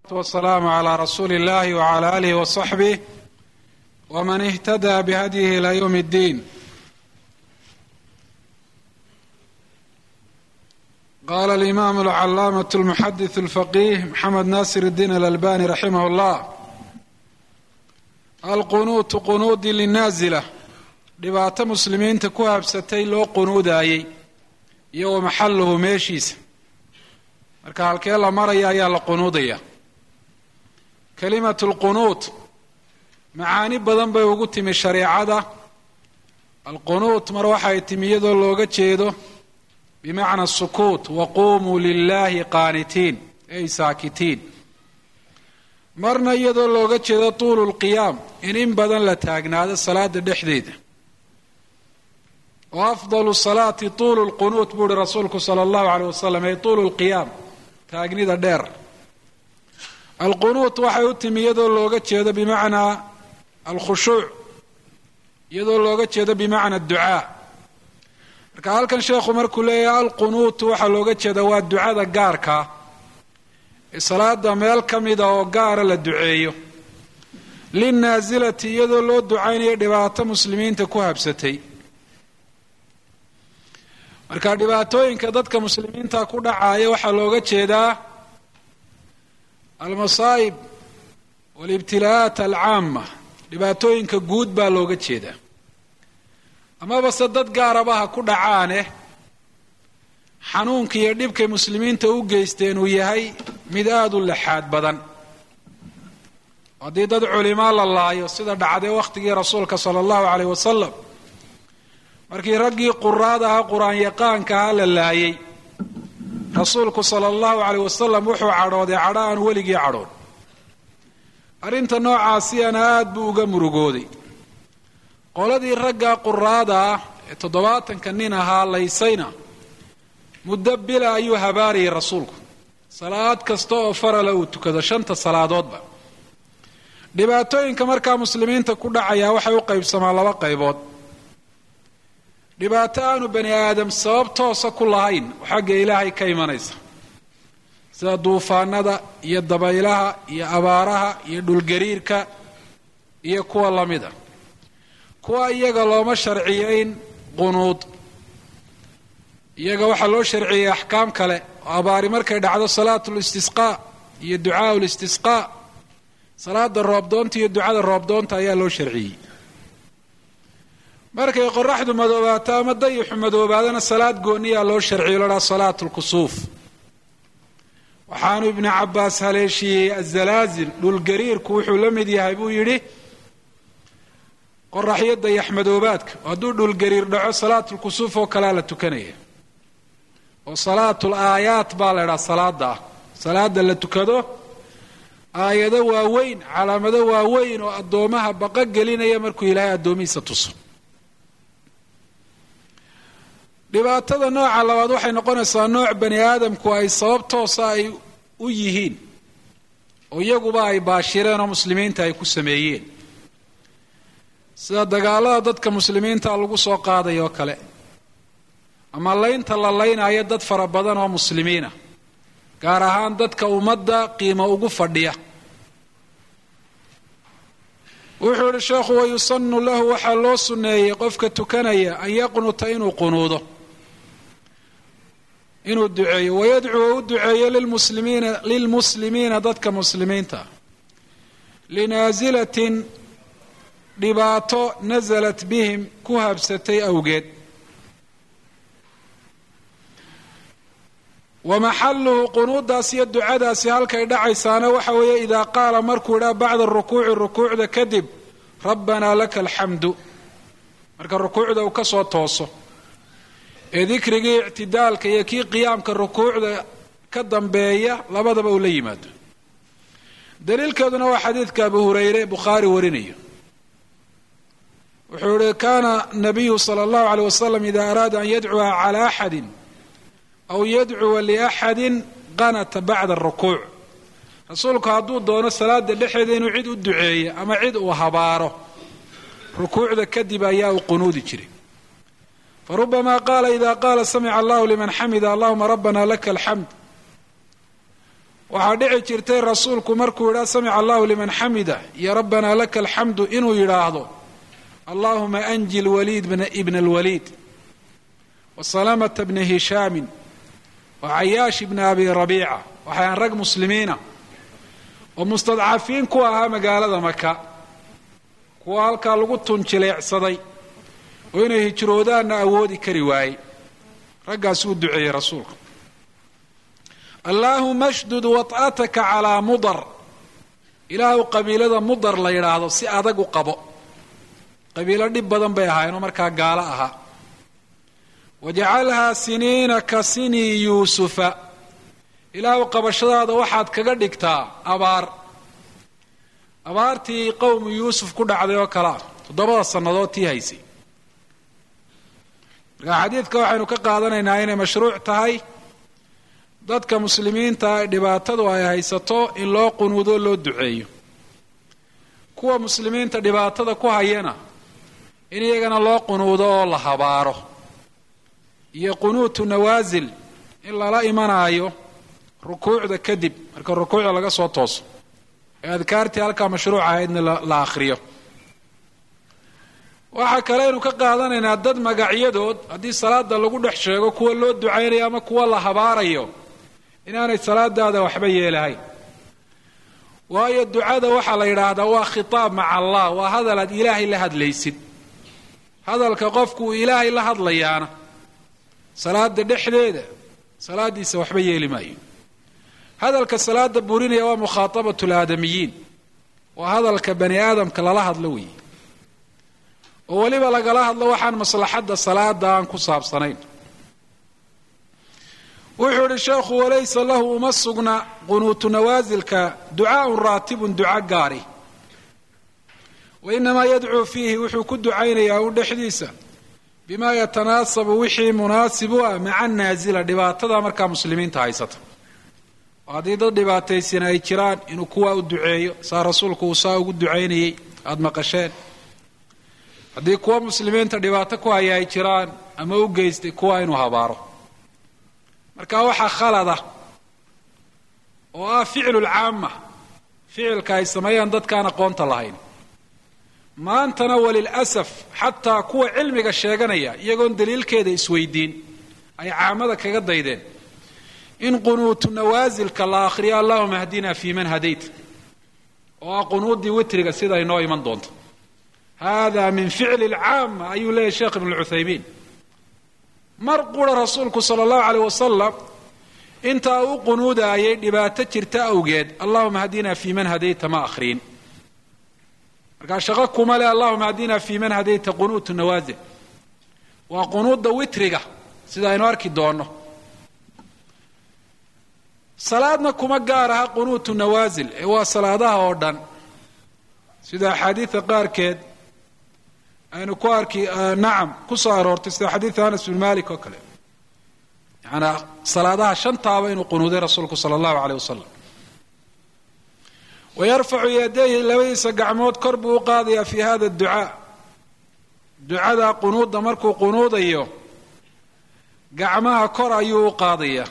والسلام على رسول الله وعلى آله وصحبه ومن اهتدى بهديه إلى يوم الدين قال الإمام العلامة المحدث الفقيه محمد ناصر الدين الألباني رحمه الله القنوت qunuudi linaazila dhibaato muslimiinta ku habsatay loo qunuudaayey iyo wa maxaluhu meeshiisa marka halkee la maraya ayaa la qunuudaya kalimatu lqunuut macaani badan bay ugu timi shareecada alqunuut mar waxay timi iyadoo looga jeedo bimacna sukuut waquumuu lilahi qaanitiin ay saakitiin marna iyadoo looga jeedo tuulu lqiyaam in in badan la taagnaado salaada dhexdeeda wa afdalu salaati tuulu lqunuut buu uhi rasuulku sala allahu aleyh wasalam ay tuulu lqiyaam taagnida dheer alqunuut waxay u timi iyadoo looga jeedo bimacnaa alkhushuuc iyadoo looga jeedo bimacna ducaa marka halkan sheekhu markuu leeyahay alqunuutu waxaa looga jeeda waa ducada gaarkaa ee salaada meel ka mida oo gaara la duceeyo linnaasilati iyadoo loo ducaynayo dhibaato muslimiinta ku habsatay marka dhibaatooyinka dadka muslimiinta ku dhacaaya waxaa looga jeedaa almasaa'ib walibtilaa'aat alcaama dhibaatooyinka guud baa looga jeedaa amaba se dad gaaraba ha ku dhacaane xanuunka iyo dhibkay muslimiinta u geysteen uu yahay mid aada u laxaad badan haddii dad culimaa la laayo sida dhacday wakhtigii rasuulka sala allahu caleyh wasalam markii raggii quraad ahaa qur-aan yaqaanka ahaa la laayay rasuulku sala allahu caleyh wasalam wuxuu cadhooday cadho aan weligii cadhoon arrinta noocaasiyana aada buu uga murugooday qoladii ragga quraada ah ee toddobaatanka nin ahaa laysayna muddo bila ayuu habaarayay rasuulku salaad kasta oo farala uu tukado shanta salaadoodba dhibaatooyinka markaa muslimiinta ku dhacayaa waxay u qaybsamaan laba qaybood dhibaato aanu bani aadam sabab toosa ku lahayn oo xagga ilaahay ka imanaysa sida duufaanada iyo dabaylaha iyo abaaraha iyo dhulgariirka iyo kuwa lamida kuwa iyaga looma sharciyeyn qunuud iyaga waxaa loo sharciyey axkaam kale oo abaari markay dhacdo salaatu listisqaa iyo ducaau listisqaa salaada roobdoonta iyo ducada roobdoonta ayaa loo sharciyey markay qoraxdu madoobaato ama dayixu madoobaadana salaad gooniyaa loo sharciyo la dhaha salaatu lkusuuf waxaanu ibnu cabaas haleeshiyey azalaazil dhulgariirku wuxuu la mid yahay buu yidhi qoraxyo dayax madoobaadka hadduu dhulgariir dhaco salaatulkusuuf oo kalea la tukanaya oo salaatul aayaat baa la idhaha salaada ah salaada la tukado aayado waaweyn calaamado waaweyn oo addoomaha baqa gelinaya markuu ilaahay addoomihiisa tuso dhibaatada nooca labaad waxay noqonaysaa nooc bani aadamku ay sabab toosa ay u yihiin oo iyaguba ay baashireen oo muslimiinta ay ku sameeyeen sida dagaalada dadka muslimiinta lagu soo qaadayo oo kale ama laynta la laynayo dad fara badan oo muslimiina gaar ahaan dadka ummadda qiimo ugu fadhiya wuxuu yihi sheekhu wayusanu lahu waxaa loo sunneeyey qofka tukanaya an yaqnuta inuu qunuudo inuu duceeyo wayadcuu u duceeyo lilmuslimiina lilmuslimiina dadka muslimiinta linaasilatin dhibaato nasalat bihim ku habsatay awgeed wa maxaluhu qunuudaas iyo ducadaasi halkay dhacaysaana waxa weeye idaa qaala markuu idhaa bacda rukuuci rukuucda kadib rabbanaa laka alxamdu marka rukuucda uu ka soo tooso ee dikrigii ictidaalka iyo kii qiyaamka rukuucda ka dambeeya labadaba uu la yimaado daliilkeeduna waa xadiidka abu hurayre bukhaari warinayo wuxuu yihi kana nabiyu sala allahu aleyh wasalam ida araada an yadcuwa cala axadin aw yadcuwa liaxadin qanata bacda arukuuc rasuulku hadduu doono salaada dhexeeda inuu cid u duceeyo ama cid uu habaaro rukuucda kadib ayaa uu qunuudi jiray farubama qaala ida qaala samica allahu liman xamida allahuma rabbana laka alxamd waxaa dhici jirtay rasuulku markuu yidhaa samica allahu liman xamida iyo rabbanaa laka alxamdu inuu yidhaahdo allahuma anji lwaliid ibna alwaliid wa salamata bna hishaamin wa cayaash ibna abi rabiica waxayan rag muslimiina oo mustadcafiin ku ahaa magaalada maka kuwa halkaa lagu tunjileecsaday oo inay hijroodaanna awoodi kari waayey raggaas uu duceeyey rasuulku allaahuma shdud wat'ataka calaa mudar ilaahu qabiilada mudar la yidhaahdo si adag u qabo qabiilo dhib badan bay ahaayeenoo markaa gaalo ahaa wajacalhaa siniina ka sinii yuusufa ilaahu qabashadaada waxaad kaga dhigtaa abaar abaartii qowmu yuusuf ku dhacday oo kale ah toddobada sannadood tii haysay markaa xadiidka waxaynu ka qaadanaynaa inay mashruuc tahay dadka muslimiinta ee dhibaatadu ay haysato in loo qunuudo loo duceeyo kuwa muslimiinta dhibaatada ku hayana in iyagana loo qunuudo oo la habaaro iyo qunuutu nawaasil in lala imanaayo rukuucda kadib marka rukuucda laga soo tooso ee adkaartii halkaa mashruuc ahaydna la akhriyo waxaa kaleynu ka qaadanaynaa dad magacyadood haddii salaada lagu dhex sheego kuwa loo ducaynayo ama kuwa la habaarayo inaanay salaadaada waxba yeelahayn waayo ducada waxaa la yidhaahdaa waa khitaab maca allah waa hadal aad ilaahay la hadlaysid hadalka qofku uu ilaahay la hadlayaana salaada dhexdeeda salaadiisa waxba yeeli maayo hadalka salaada burinaya waa mukhaatabatu laadamiyiin waa hadalka bani aadamka lala hadlo weeye oo weliba lagala hadlo waxaan maslaxadda salaada aan ku saabsanayn wuxuu idhi sheekhu walaysa lahu uma sugna qunuutu nawaasilka ducaaun raatibun duca gaari wa inamaa yadcuu fiihi wuxuu ku ducaynayaa un dhexdiisa bimaa yatanaasabu wixii munaasib u ah maca naasila dhibaatada markaa muslimiinta haysata oo haddii dad dhibaataysan ay jiraan inuu kuwaa u duceeyo saa rasuulku uu saa ugu ducaynayey aada maqasheen haddii kuwa muslimiinta dhibaato ku haya ay jiraan ama u geystay kuwa inuu habaaro marka waxaa khalada oo ah ficlulcaama ficilka ay sameeyaan dadkaan aqoonta lahayn maantana walilasaf xataa kuwa cilmiga sheeganaya iyagoon daliilkeeda isweydiin ay caamada kaga daydeen in qunuutu nawaasilka la akhriyo allahuma hdina fii man hadayt oo ah qunuudii witriga sida inoo iman doonto hada min ficli lcaama ayuu leeyahy sheekh ibn lcuthaymiin mar qura rasuulku sala allahu aleyh wasalam intaa u qunuudaayay dhibaato jirta awgeed allahuma hadina fii man hadayta ma akhriin markaa shaqo kuma le allahuma hadina fii man hadayta qunuutu nawaasil waa qunuudda witriga sida aynu arki doonno salaadna kuma gaar aha qunuutu nawaasil ee waa salaadaha oo dhan sida axaadiida qaarkeed aynu ku arki nacam ku soo aroortay sida xadiida anas bin malik oo kale yaanaa salaadaha shantaaba inuu qunuuday rasuulku sala allahu aleyh wasalam wayarfacu yadayhi labadiisa gacmood kor buu u qaadayaa fi hada ducaa ducada qunuudda markuu qunuudayo gacmaha kor ayuu u qaadayaa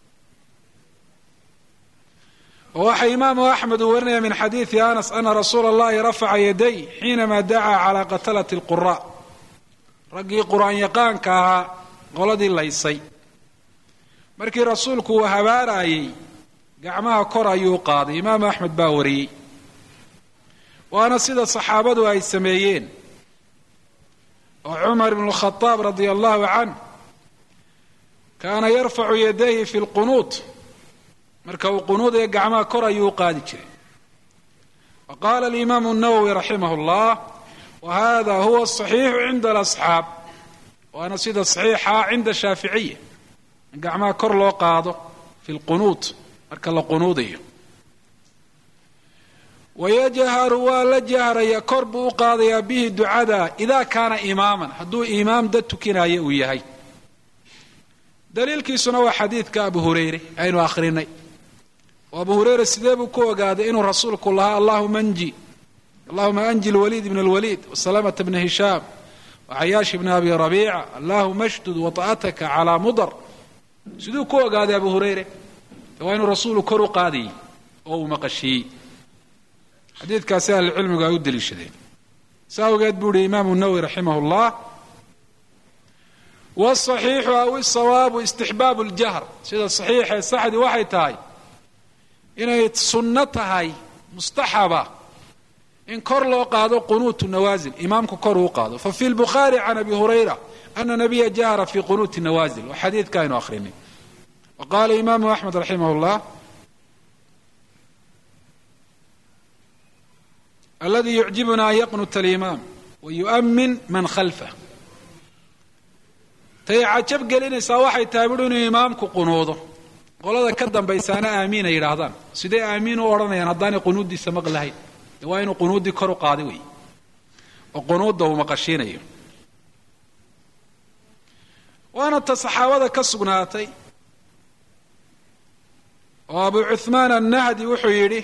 oo waxaa imaamu axmed uu warinaya min xadiidi anas ana rasuula allahi rafaca yaday xiinama dacaa calaa qatalati lqura raggii qur-aan yaqaanka ahaa qoladii laysay markii rasuulku uu habaarayay gacmaha kor ayuu qaaday imaamu axmed baa wariyey waana sida saxaabadu ay sameeyeen oo cumar ibnu khadaab radia allahu canh kaana yarfacu yadayhi fi lqunuut marka uu qunuudaya gacmaha kor ayuu u qaadi jiray wa qaala alimaamu nawowi raximah اllah wa hada huwa asaxiixu cinda alasxaab waana sida saxiixa cinda shaaficiya in gacmaha kor loo qaado fi lqunuud marka la qunuudayo wayajharu waa la jahraya kor buu u qaadayaa bihi ducada ida kaana imaaman hadduu imaam dad tukinaya uu yahay daliilkiisuna waa xadiidka abu hurayre aynu akhrinay oo abu hurayra sidee buu ku ogaaday inuu rasuulku lahaa allahuma anji allahuma anji lwaliid ibn lwaliid wasalamata bna hishaam wacayaash bna abi rabiica allahuma shdud wata'ataka calaa mudar siduu ku ogaaday abu hurayre waa inuu rasuulu kor u qaadayey oo uu maqashiiyey xadiidkaasi ahlucilmigu ay u deliishadeen sa awgeed buu ihi imaamu nawowi raximah llah wاصaxiixu aw isawaabu istixbaabu اljahr sida saxiixee saxdii waxay tahay inay sunno tahay mustaxaba in kor loo qaado qunuutu nawaasil imaamku kor uu qaado fafi lbukhaari can abi hurayra ana nabiya jahra fi qunuuti nawaasil waa xadiidka aynu akhrinay wa qaala imaamu axmed raximah اllah aladi yucjibuna an yaqnuta alimaam wa yu'min man khalfah tay cajab gelinaysaa waxay tahay bui inuu imaamku qunuudo qolada ka dambaysaana aamiin ay yidhaahdaan sidee aamiin u odhanayaan haddaanay qunuuddiisa maqlahayn de waa inuu qunuuddii kor u qaaday wey oo qunuudda uu maqashiinayo waana ta saxaabada ka sugnaatay oo abu cuhmaan annahdi wuxuu yidhi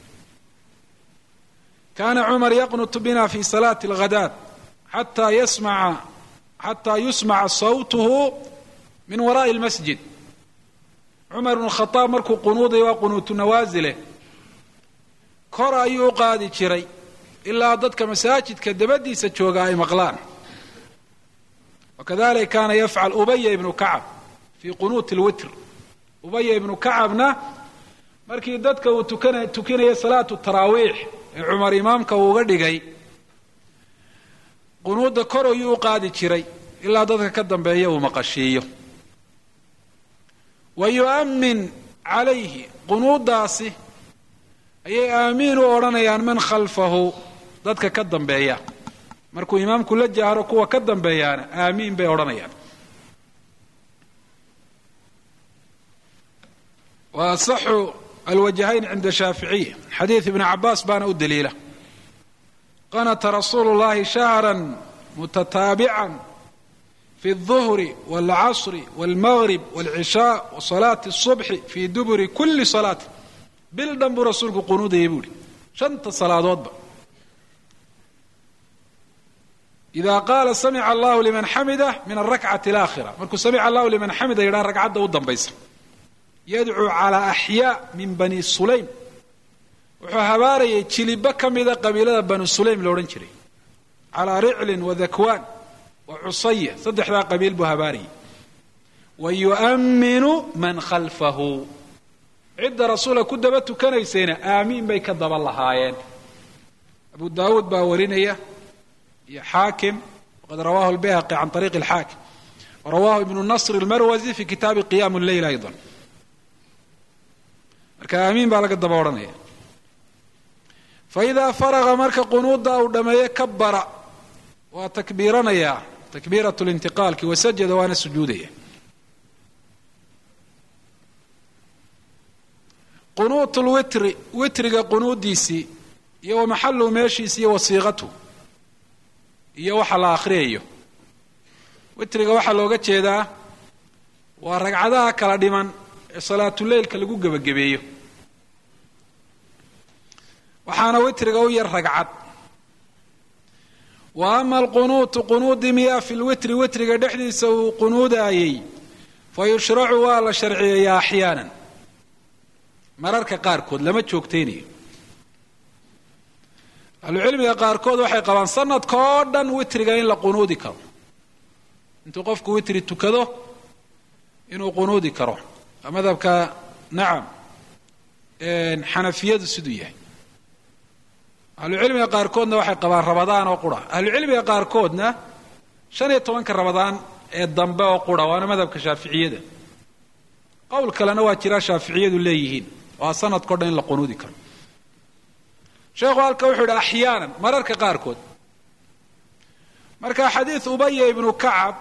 kana cumar yaqnutu bina fi salaati alghadaad xataa yasmaca xataa yusmaca sawtuhu min wara'i lmasjid cumar ibnu khadaab markuu qunuuday waa qunuutu nawaasile kor ayuu u qaadi jiray ilaa dadka masaajidka dabadiisa jooga ay maqlaan wakadalika kaana yafcal ubaya ibnu kacab fii qunuuti lwitr ubaya ibnu kacabna markii dadka uu tukana tukinaya salaatu taraawiix ee cumar imaamka uu uga dhigay qunuudda kor ayuu u qaadi jiray ilaa dadka ka dambeeya uu maqashiiyo wa yu'min calayhi qunuuddaasi ayay aamiin u odhanayaan man khalfahu dadka ka dambeeya markuu imaamku la jahro kuwa ka dambeeyaana aamiin bay odhanayaan wa asaxu alwajahayn cinda shaaficiya xadiid ibni cabaas baana u daliila qanata rasuulu llahi shahra mutataabican fi الظuhri wاlcasri wاlmagrib wاlcishaa wasalaati الصubxi fi duburi kuli salaati bil dhan buu rasuulku qunuudayay buu ihi shanta salaadoodba ida qaala samica allahu liman xamida min arakcati اlaakhira markuu samica allahu liman xamida yidhaha ragcadda u dambaysa yadcuu calaa axyaa min bani sulaym wuxuu habaarayay jilibo ka mida qabiilada banu sulaym lo odhan jiray calaa riclin wa dakwaan wa cusaya saddexdaa qabiil buu habaarayay wa yu'minu man khalfahu cidda rasuula ku daba tukanaysayna aamiin bay ka daba lahaayeen abu daawuud baa warinaya iyo xaakim waqad rawahu albayhaqi can ariiqi alxaakim warawahu ibnu nasr almarwazi fi kitaabi qiyam lleyl ayضa marka aamiin baa laga daba odhanaya faidaa faraqa marka qunuudda uu dhammeeye kabara waa takbiiranayaa takbiirat lintiqaalki wasajada waana sujuudaya qunuut lwitri witriga qunuuddiisii iyo wa maxaluhu meeshiisi iyo wasiiqatu iyo waxa la akhriyayo witriga waxaa looga jeedaa waa ragcadaha kala dhiman ee salaatuleylka lagu gebagabeeyo waxaana witriga u yar ragcad wa ama alqunuutu qunuudi miyaa fi lwitri witriga dhexdiisa uu qunuudaayey fa yushracu waa la sharciyeeyaa axyaanan mararka qaarkood lama joogtaynayo ahlucilmiga qaarkood waxay qabaan sanadka oo dhan witriga in la qunuudi karo intuu qofku witri tukado inuu qunuudi karo waa madhabka nacam xanafiyadu siduu yahay ahlucilmiga qaarkoodna waxay qabaan rabadaan oo qura ahlucilmiga qaarkoodna shan iyo tobanka rabadaan ee dambe oo qura waana madhabka shaaficiyada qowl kalena waa jiraa shaaficiyadu leeyihiin waa sanadkao dhan in la qunuudi karo sheekhu halka wuxuu yidhi axyaanan mararka qaarkood marka xadiid ubaya ibnu kacab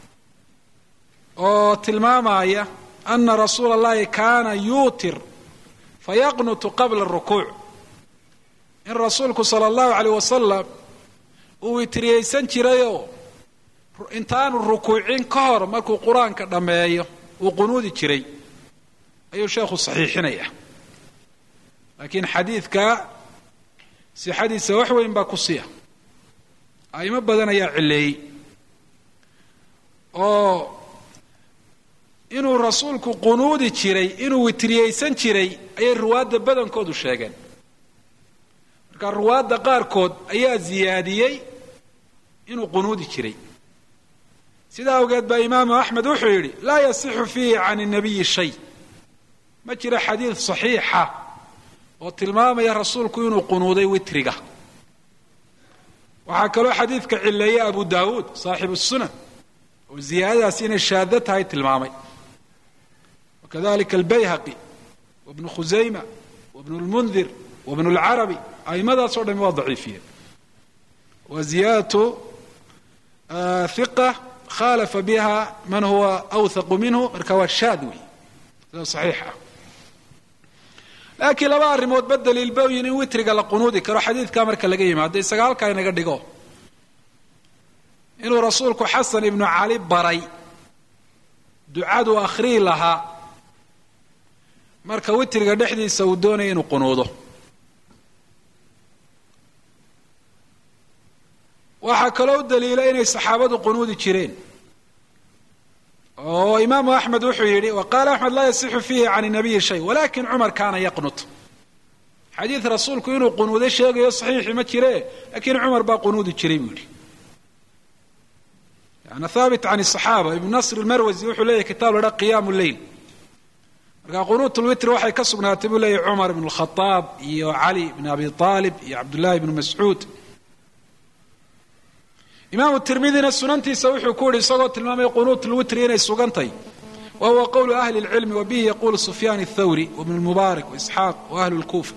oo tilmaamaya ana rasuula اllahi kaana yuutir fayaqnutu qabla الrukuuc in rasuulku sala allahu aleyh wasalam uu witriyeysan jirayoo intaanu rukuucin ka hor markuu qur-aanka dhammeeyo uu qunuudi jiray ayuu sheekhu saxiixinaya laakiin xadiidka sixadiisa wax weyn baa ku siya a'imo badan ayaa cileeyey oo inuu rasuulku qunuudi jiray inuu witriyeysan jiray ayay ruwaadda badankoodu sheegeen marka ruwaadda qaarkood ayaa ziyaadiyey inuu qunuudi jiray sidaa awgeed baa imaamu axmed wuxuu yidhi laa yasixu fiihi can الnabiyi shay ma jiro xadiid صaxiixa oo tilmaamaya rasuulku inuu qunuuday witriga waxaa kaloo xadiidka cileeyey abu dawuud saaxibu الsunan oo ziyaadadaasi inay shaado tahay tilmaamay wakadalika albayhaqi wabnu khusayma wabnu اlmundir wabnu اlcarabi aimadaas o dhami waa daciifiyeen wa ziyaadatu hiqa khalafa biha man huwa awthaqu minhu marka waa shaad wey sida saxiix ah laakiin laba arrimood ba daliil bayin in witriga la qunuudi karo xadiidkaa marka laga yimaado isaga halkaa inaga dhigo inuu rasuulku xasan ibnu cali baray ducaduu akhriyi lahaa marka witriga dhexdiisa uu doonaya inuu qunuudo waxaa kaloo u daliila inay saxaabadu qunuudi jireen oo imaamu axmed wuxuu yidhi wa qaala axmed laa yasixu fiihi can nabiyi shay walakin cumar kaana yaqnut xadiid rasuulku inuu qunuuday sheegayo saxiixi ma jire lakin cumar baa qunuudi jiray buu yidhi yani haabit can الصaxaaba ibnu nasr اlmarwasi wuxuu leeyahy kitaab la dha qiyam leyl marka qunuut lwitr waxay ka sugnaatay buu leeyahy cumar ibn اlkhadaab iyo cali ibn abi طaalib iyo cabdullahi ibnu mascuud imaamu tirmidina sunantiisa wuxuu ku yihi isagoo tilmaamay qunuut lwitri inay sugantay wa huwa qowlu ahli اlcilmi wa bihi yaqulu sufyaan الthawri wbn اlmubaarak waisxaaq wa ahlu اlkufa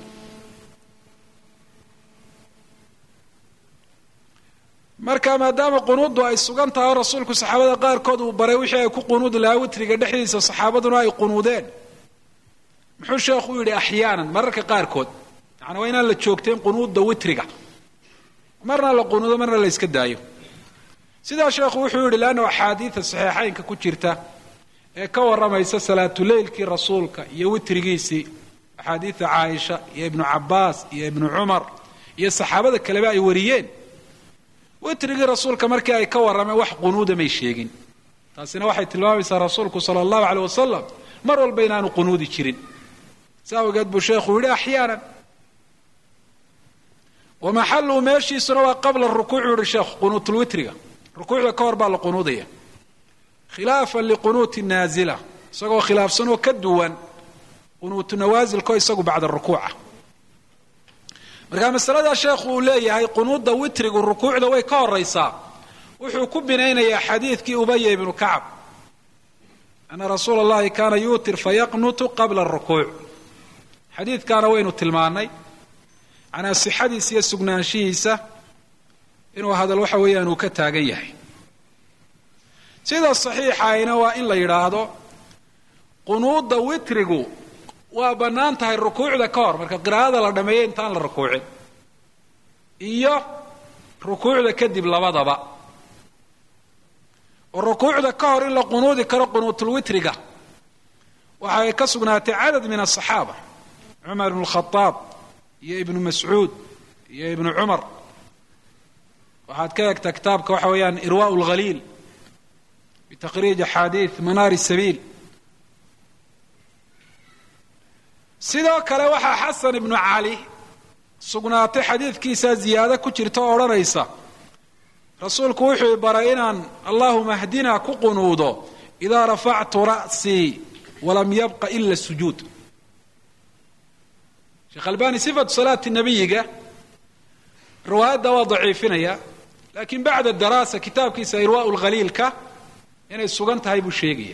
marka maadaama qunuuddu ay sugan tahay oo rasuulku saxaabada qaarkood uu baray wixii ay ku qunuudi lahaa witriga dhexdiisa saxaabaduna ay qunuudeen muxuu sheekhu u yidhi axyaanan mararka qaarkood yani waa inaan la joogtayn qunuudda witriga marna la qunuudo marna la yska daayo sidaa sheekhu wuxuu yidhi leanna axaadiida saxiixaynka ku jirta ee ka warramaysa salaatuleylkii rasuulka iyo witrigiisii axaadiida caaisha iyo ibnu cabaas iyo ibnu cumar iyo saxaabada kaleba ay wariyeen witrigii rasuulka markii ay ka warrameen wax qunuuda may sheegin taasina waxay tilmaamaysaa rasuulku sala allahu aleyh wasalam mar walba inaanu qunuudi jirin si awgeed buu sheekhu yidhi axyaanan wa maxaluu meeshiisuna waa qabla rukuuc u yihi sheekhu qunuutulwitriga rukuucda ka hor baa la qunuudaya khilaafan liqunuuti naazila isagoo khilaafsan oo ka duwan qunuutu nawaasilko isagu bacda rukuuca markaa masaladaa sheekhu uu leeyahay qunuudda witrigu rukuucda way ka horaysaa wuxuu ku binaynayaa xadiidkii ubaya ibnu kacab ana rasuula allahi kaana yuutir fayaqnutu qabla rukuuc xadiidkaana waynu tilmaanay manaa sixadiisa iyo sugnaanshihiisa inuu hadal waxa weeyaan uu ka taagan yahay sida saxiixayna waa in la yidhaahdo qunuudda witrigu waa bannaan tahay rukuucda ka hor marka qiraa'ada la dhameeyo intaan la rukuucin iyo rukuucda kadib labadaba oo rukuucda ka hor in la qunuudi karo qunuutulwitriga waxay ka sugnaatay cadad min asaxaaba cumar ibnu lkhadaab iyo ibnu mascuud iyo ibnu cumar waxaad ka egtaa kitaabka waxa weeyaan irwaa lhaliil bitaqriij axaadiid manaari sabiil sidoo kale waxaa xasan ibnu cali sugnaatay xadiidkiisaa ziyaado ku jirta oo odhanaysa rasuulku wuxuu baray inaan allahuma hdinaa ku qunuudo idaa rafactu ra'sii walam yabqa ila sujuud sheekh albani sifatu salaati nabiyiga riwaayadda waa daciifinaya laakiin bacda daraasa kitaabkiisa irwaa lkhaliilka inay sugan tahay buu sheegaya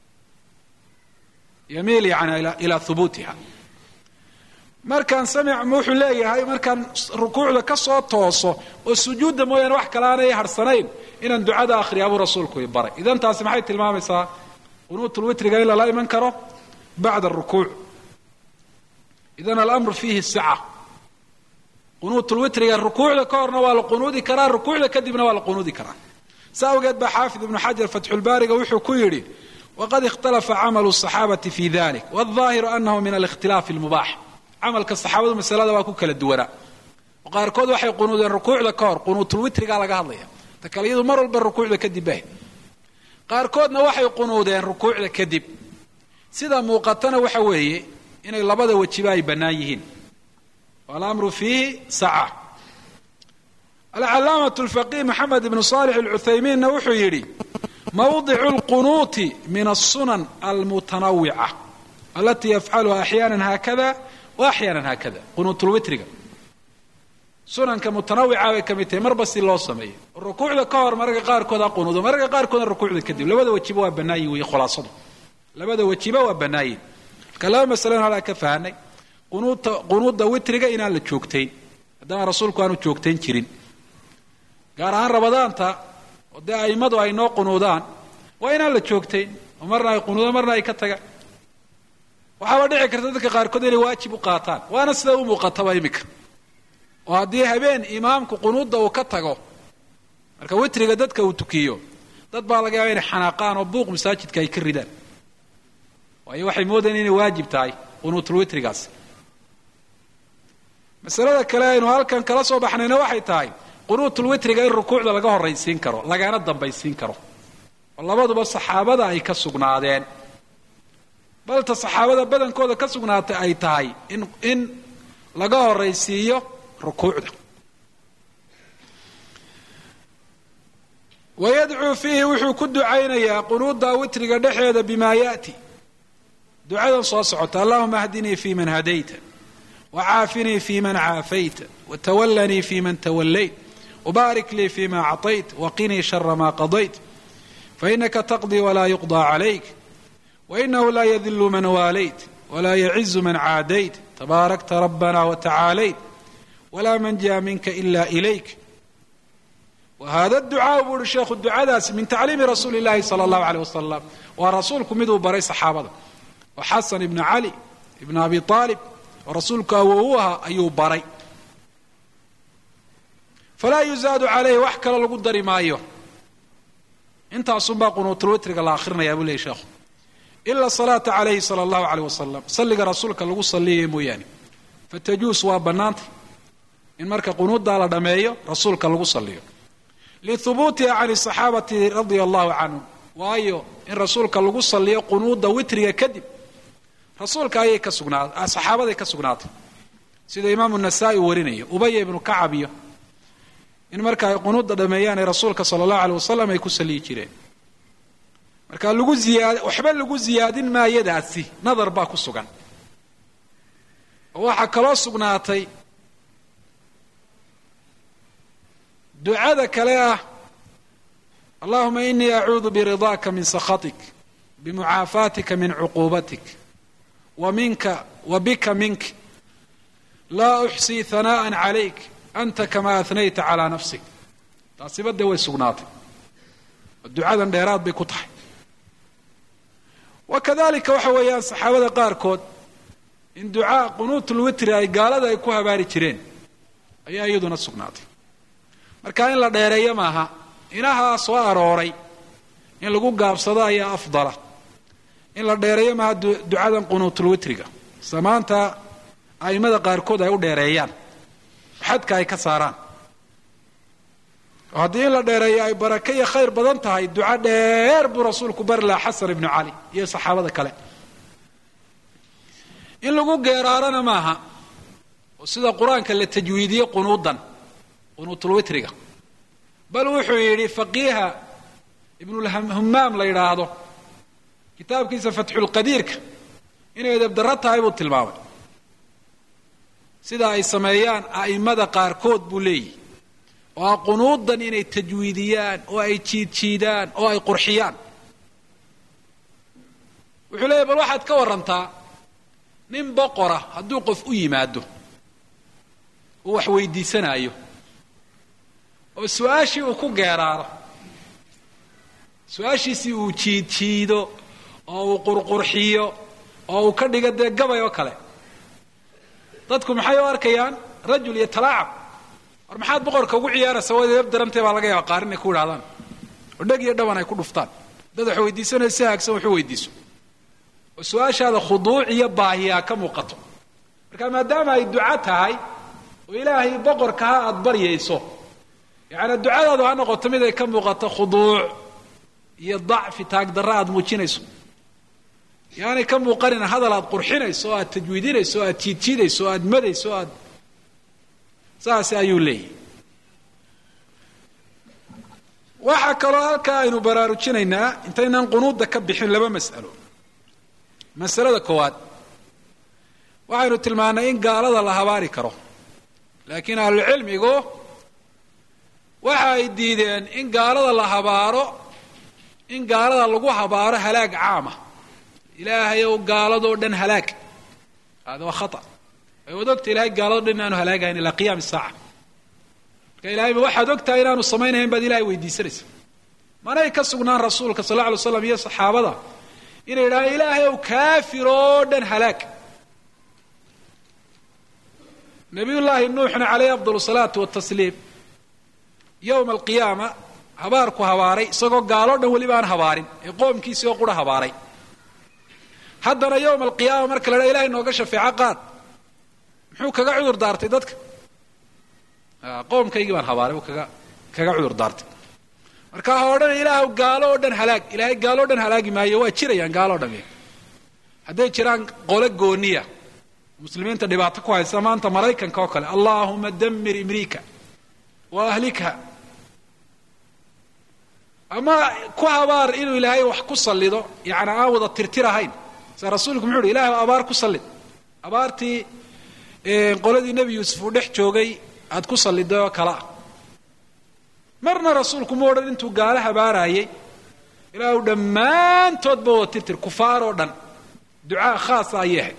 yamiil yani ilaa hubuutiha markaan samic wuxuu leeyahay markaan rukuucda ka soo tooso oo sujuudda mooyaane wax kale aanay harsanayn inaan ducada akhriyaa buu rasuulku i baray idan taasi maxay tilmaamaysaa qunuutulwitriga in lala iman karo bacda arukuuc idan alamru fiihi sica qunuutulwitriga rukuucda ka horna waa la qunuudi karaa rukuucda kadibna waa la qunuudi karaa sa awgeed baa xaafid ibnu xajar fatxulbaariga wuxuu ku yidhi waqad ikhtalafa camalu الصaxaabati fi dalik wالظaahiru anahu min alikhtilaafi اlmubaax camalka saxaabadu masalada waa ku kala duwanaa oo qaarkood waxay qunuudeen rukuucda ka hor qunuutulwitrigaa laga hadlaya ta kale iyadu mar walba rukuucda kadib bah qaarkoodna waxay qunuudeen rukuucda kadib sida muuqatana waxa weeye inay labada wejiba ay bannaan yihiin walamru fiihi saca alcalaamatu alfaqih maxamed ibnu saalix alcuthaymiinna wuxuu yidhi mawdicu lqunuuti min alsunan almutanawica alatii yafcaluha axyaana haakada wa axyaana haakada qunuutulwitriga sunanka mutanawica bay ka mid tahay marba si loo sameeyo rukuucda ka hor mararka qaarkood ha qunuudo mararka qaarkoodna rukuucda kadib labada wejiba waa bannaayin wey khulaasadu labada wejiba waa bannaayin marka laba masalena halaa ka fahanay qunuuta qunuudda witriga inaan la joogtayn haddana rasuulku aanu joogtayn jirin gaar ahaan rabadaanta oo dee a'immadu ay noo qunuudaan waa inaan la joogtayn oo marna ay qunuudaan marna ay ka tagaan waxaaba dhici karta dadka qaarkood inay waajib u qaataan waana sida u muuqataba iminka oo haddii habeen imaamku qunuudda uu ka tago marka witriga dadka uu tukiyo dad baa laga yaaba inay xanaaqaan oo buuq masaajidka ay ka ridaan waayo waxay moodayaan inay waajib tahay qunuutul witrigaas masalada kale aynu halkan kala soo baxnayna waxay tahay qunuutul witriga in rukuucda laga horraysiin karo lagana dambaysiin karo oo labaduba saxaabada ay ka sugnaadeen balta saxaabada badankooda ka sugnaatay ay tahay in in laga horraysiiyo rukuucda wayadcuu fiihi wuxuu ku ducaynayaa qunuudda witriga dhexeeda bimaa yaati ducadan soo socota allahuma ahdinii fi man hadayta wcaafinii fi man caafayta wtawalanii fi man tawallayt wbaarik lii fi ma acطayt waqinii shara ma qadayt fainaka taqdii wla yuqضى calayk wainahu la yadilu man waalayt wla yacizu man caadayt tabaarakta rabana watacaalayt wla manja minka ila ilayk wahada ducaa buu uhi sheekhu ducadaasi min tacliimi rasuuli اllahi salى اllahu alيyh wasalam waa rasuulku miduu baray saxaabada oo xasan ibn cali ibn abi aalib oo rasuulku awow u ahaa ayuu baray falaa yuzaadu calayhi wax kale lagu dari maayo intaasunbaa qunuutulwitriga la akrinayaa buu leeyay sheekhu ila salaata calayhi sala allahu aleyh wasalam salliga rasuulka lagu salliyaya mooyaane fatajuus waa bannaantay in marka qunuuddaa la dhammeeyo rasuulka lagu salliyo lihubuutiha can saxaabati radia allahu canhum waayo in rasuulka lagu salliyo qunuudda witriga kadib rasuulka ayay ka sugnaatay saxaabaday ka sugnaatay sida imaamu nasaa-i warinayo ubaya ibnu kacab iyo in marka ay qunuudda dhameeyaan ee rasuulka sala allahu aleyh wasalam ay ku saliyi jireen marka lagu ziyaad waxba lagu ziyaadin maayadaasi nadar baa ku sugan oo waxaa kaloo sugnaatay ducada kale ah allahuma inii acuudu biridaaka min sakhatik bimucaafaatika min cuquubatik wa minka wa bika mink laa uxsii hanaaءa calayk anta kama ahnayta calaa nafsik taasiba dee way sugnaatay oo ducadan dheeraad bay ku tahay wa kadalika waxa weeyaan saxaabada qaarkood in ducaa qunuutulwitri ay gaalada ay ku habaari jireen ayaa iyaduna sugnaatay marka in la dheereeyo maaha inahaa soo arooray in lagu gaabsado ayaa afdala in la dheereeyo maaha ducadan qunuutulwitriga samaanta a'immada qaarkood ay u dheereeyaan xadka ay ka saaraan oo haddii in la dheereeyo ay barake iyo khayr badan tahay duco dheer buu rasuulku bari lahaa xasan ibnu cali iyo saxaabada kale in lagu geeraarana maaha oo sida qur-aanka la tajwiidiye qunuudan qunuutulwitriga bal wuxuu yidhi faqiiha ibnulhumaam la yidhaahdo kitaabkiisa fatxulqadiirka inay edabdarro tahay buu tilmaamay sida ay sameeyaan a'immada qaarkood buu leeyihi oo a qunuudan inay tajwiidiyaan oo ay jiidjiidaan oo ay qurxiyaan wuxuu leeyahy bal waxaad ka warantaa nin boqora hadduu qof u yimaado uu wax weydiisanaayo oo su-aashii uu ku geeraaro su-aashiisii uu jiidjiido oo uu qurqurxiyo oo uu ka dhigo dee gabay oo kale dadku maxay u arkayaan rajul iyo talaacab war maxaad boqorka ugu ciyaaraysa waad edab darantay baa laga yaaba qaarin ay ku idhahdaan oo dheg iyo dhaban ay ku dhuftaan dad wax weydiisanaya si haagsan waxu weydiiso oo su-aashaada khuduuc iyo baahiyaa ka muuqato marka maadaama ay duco tahay oo ilaahay boqorka ha aada baryayso yacnii ducadaadu ha noqoto mid ay ka muuqato khuduuc iyo dacfi taagdarra aada muujinayso yaanay ka muuqanina hadal aad qurxinayso oo aad tajwiidinayso o aad jiidjiidayso o aad madayso o aad saas ayuu leeyahy waxaa kaloo halkaa aynu baraarujinaynaa intaynaan qunuudda ka bixin laba mas'alo masalada koowaad waxaynu tilmaannay in gaalada la habaari karo laakiin ahlucilmigu waxa ay diideen in gaalada la habaaro in gaalada lagu habaaro halaag caama ilaahay ow gaaladoo dhan halaag hada waa khata way wad ogta ilahay gaaladoo dhan inaanu halaagahayn ilaa qiyaami saaca marka ilahayba waxaad ogtahay inaanu samaynahayn baad ilahay weydiisanaysa manay ka sugnaan rasuulka sal alla alay slam iyo saxaabada inay yidhahaan ilaahay ow kaafir oo dhan halaag nabiyullaahi nuuxna calayhi afdal salaatu watasliim yowma alqiyaama habaarku habaaray isagoo gaaloo dhan weliba aan habaarin ee qoomkiisii oo qura habaaray haddana yowma alqiyaama marka la dhaa ilahay nooga shafeeco qaad muxuu kaga cudur daartay dadka qoomkaygii baan habaaray uu kaga kaga cudur daartay marka ha odhana ilaahw gaalo oo dhan halaag ilaahay gaalo o dhan halaagi maayo waa jirayaan gaalo o dhami hadday jiraan qole gooniya muslimiinta dhibaato ku haysa maanta maraykanka oo kale allaahuma damir imriika wa ahlikha ama ku habaar inuu ilaahay wax ku sallido yani aan wada tirtir ahayn sa rasuulku muxuu uhi ilahay abaar ku sallid abaartii qoladii nebi yuusuf uu dhex joogay aad ku salliday oo kale ah marna rasuulku ma odhan intuu gaalo habaaraayey ilaahu dhammaantoodba wada tirtir kufaar oo dhan ducaa khaasa ayay ahayd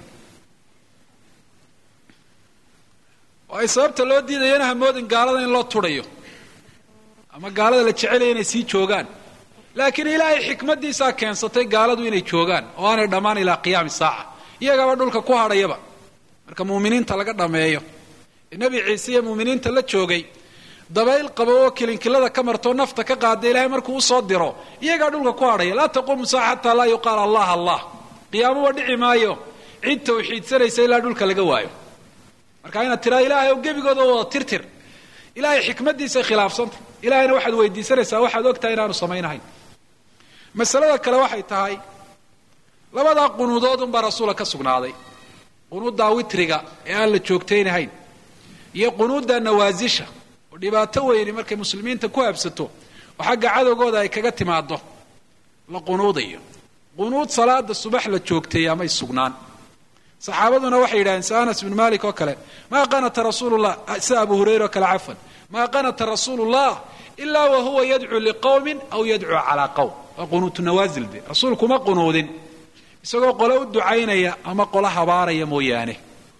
oo ay sababta loo diidayana hamoodin gaalada in loo tudhayo ama gaalada la jecelaya inay sii joogaan laakiin ilaahay xikmaddiisaa keensatay gaaladu inay joogaan oo aanay dhammaan ilaa qiyaami saaca iyagaba dhulka ku hadhayaba marka muuminiinta laga dhammeeyo ee nebi ciise iyo muuminiinta la joogay dabayl qabo oo kilinkilada ka martoo nafta ka qaada ilaahay markuu usoo diro iyagaa dhulka ku hadhaya laa taquumu saaca xataa laa yuqaal allah allah qiyaamuba dhici maayo cid tawxiidsanaysa ilaa dhulka laga waayo marka inaad tiraa ilaahay oo gebigooda wada tirtir ilaahay xikmaddiisay khilaafsanta ilahayna waxaad weydiisanaysaa waxaad ogtahay inaanu samaynahayn masalada kale waxay tahay labadaa qunuudood unbaa rasuula ka sugnaaday qunuuddaa witriga ee aan la joogtaynahayn iyo qunuudda nawaasisha oo dhibaato weyni markay muslimiinta ku habsato oo xagga cadowgooda ay kaga timaado la qunuudayo qunuud salaada subax la joogteeya may sugnaan saxaabaduna waxay yidhahdeen si anas bnu malik oo kale maa qanata rasuulullah sida abu hurayra oo kale cafwan maa qanata rasuulu llah ilaa wa huwa yadcuu liqowmin aw yadcuu calaa qowm waa qunuutu nawaasil de rasuulkuma qunuudin isagoo qole u ducaynaya ama qolo habaaraya mooyaane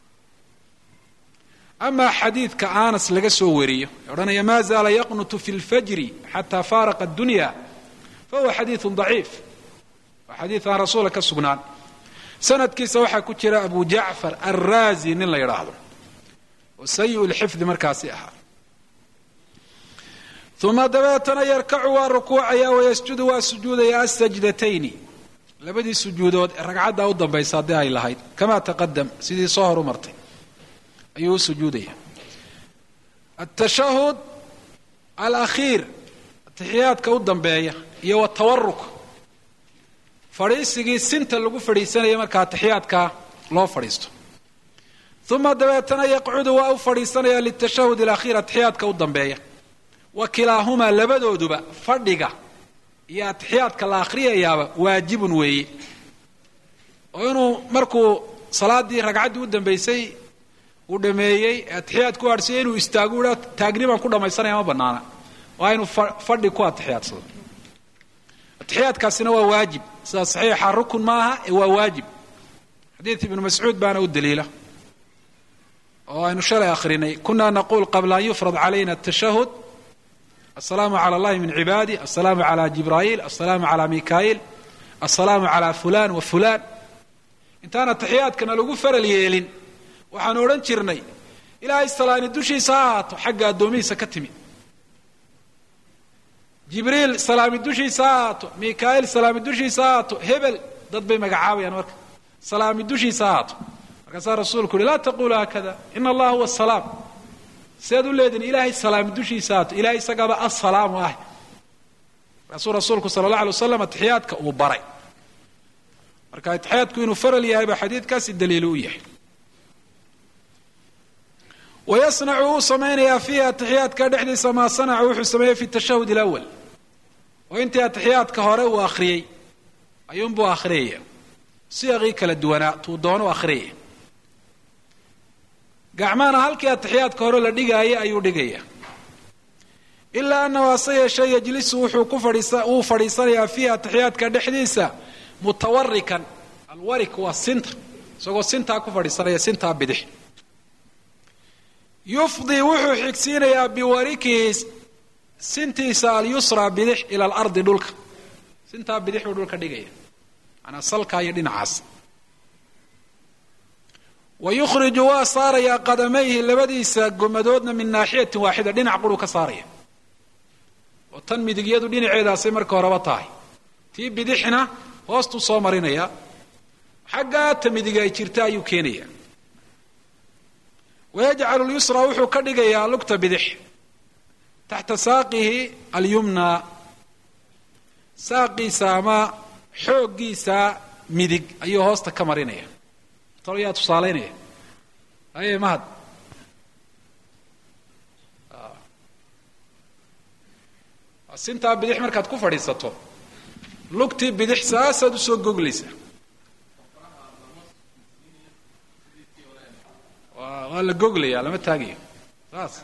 amaa xadiidka anas laga soo wariyo ee odhanaya ma zaala yaqnutu fi lfajri xataa faaraqa addunya fa huwa xadiidun daciif waa xadiid aan rasuula ka sugnaan sanadkiisa waxaa ku jira abu jacfar alraazi nin la yidhaahdo oo sayi lxifdi markaasi ahaa uma dabeetana yarkacu waa rukuucaya wayasjudu waa sujuudaya asajdatayni labadii sujuudood ee ragcadda u dambaysa haddii ay lahayd kama taqadam sidii soo hor u martay ayuu u sujuudaya atashahud alakhiir atixiyaadka u dambeeya iyo watawaruk fadhiisigii sinta lagu fadhiisanaya marka atixiyaadka loo fadhiisto uma dabeetana yaqcudu waa u fadhiisanaya litashahud alakhiir atixiyaadka u dambeeya wa kilaahumaa labadooduba fadhiga iyo atixiyaadka la akhriyayaaba waajibun weeye oo inuu markuu salaadii ragcaddii u dambaysay uu dhameeyey atixiyaad ku aadhsiya inuu istaagu idha taagni baan ku dhammaysanaya ma banaana waa inuu fadhi ku atixiyaadsado atixiyaadkaasina waa waajib sida saxiixa rukun maaha ee waa waajib xadiid ibnu mascuud baana u daliila oo aynu shalay akhrinay kuna naquul qabla an yufrad calayna atashahud asalaamu cala allahi min cibaadi asalaamu cala jibraa'iil asalaamu cala mika'iil asalaamu cala fulan wa fulan intaan atixiyaadkana lagu faral yeelin waxaanu odhan jirnay ilaahay salaani dushiisa ha ahaato xagga addoomihiisa ka timi jibriil salaami dushiisa ha ahaato mika'iil salaami dushiisa ha ahaato hebel dad bay magacaabayaan marka salaami dushiisa ha ahaato markaasaa rasuulku uhi laa taqulu haakada ina allaha huwa asalaam sidaad u leedihin ilaahay salaami dushiisa haato ilahay isagaaba assalaamu ah markaasuu rasuulku sala allah alay wasalam atixiyaadka uu baray marka atixiyaadku inuu faral yahay baa xadiidkaasi daliilu u yahay wayasnacu wuu samaynayaa fiihi atixiyaadka dhexdiisa maa sanaca wuxuu sameeyey fi tashahud alawal oo intii atixiyaadka hore uu akhriyey ayuunbuu akhriyaya siyaqii kala duwanaa tuu doono akhriyaya gacmahana halkii atixiyaadka hore la dhigaayay ayuu dhigaya ilaa annahu hase yeeshee yajlisu wuxuu ku fadhiisa wuu fadhiisanayaa fiihi atixiyaadka dhexdiisa mutawarikan alwarik waa sinta isagoo sintaa ku fadhiisanaya sintaa bidix yufdi wuxuu xigsiinayaa biwarikihi sintiisa alyusra bidix ila alardi dhulka sintaa bidix buu dhulka dhigaya manaa salkaa iyo dhinacaas wa yukhriju waa saarayaa qadamayhi labadiisa gomadoodna min naaxiyatin waaxida dhinac quruu ka saaraya oo tan midigyadu dhinaceedaasay marka horeba tahay tii bidixna hoostuu soo marinaya xaggaa ta midig ay jirta ayuu keenaya wayajcalu lyusra wuxuu ka dhigayaa lugta bidix taxta saaqihi alyumna saaqiisa ama xooggiisa midig ayuu hoosta ka marinaya talo yaa tusaalaynaya aye mahad sintaa bidix markaad ku fadhiisato lugtii bidix saasaad usoo goglaysa waa la goglaya lama taagayo saas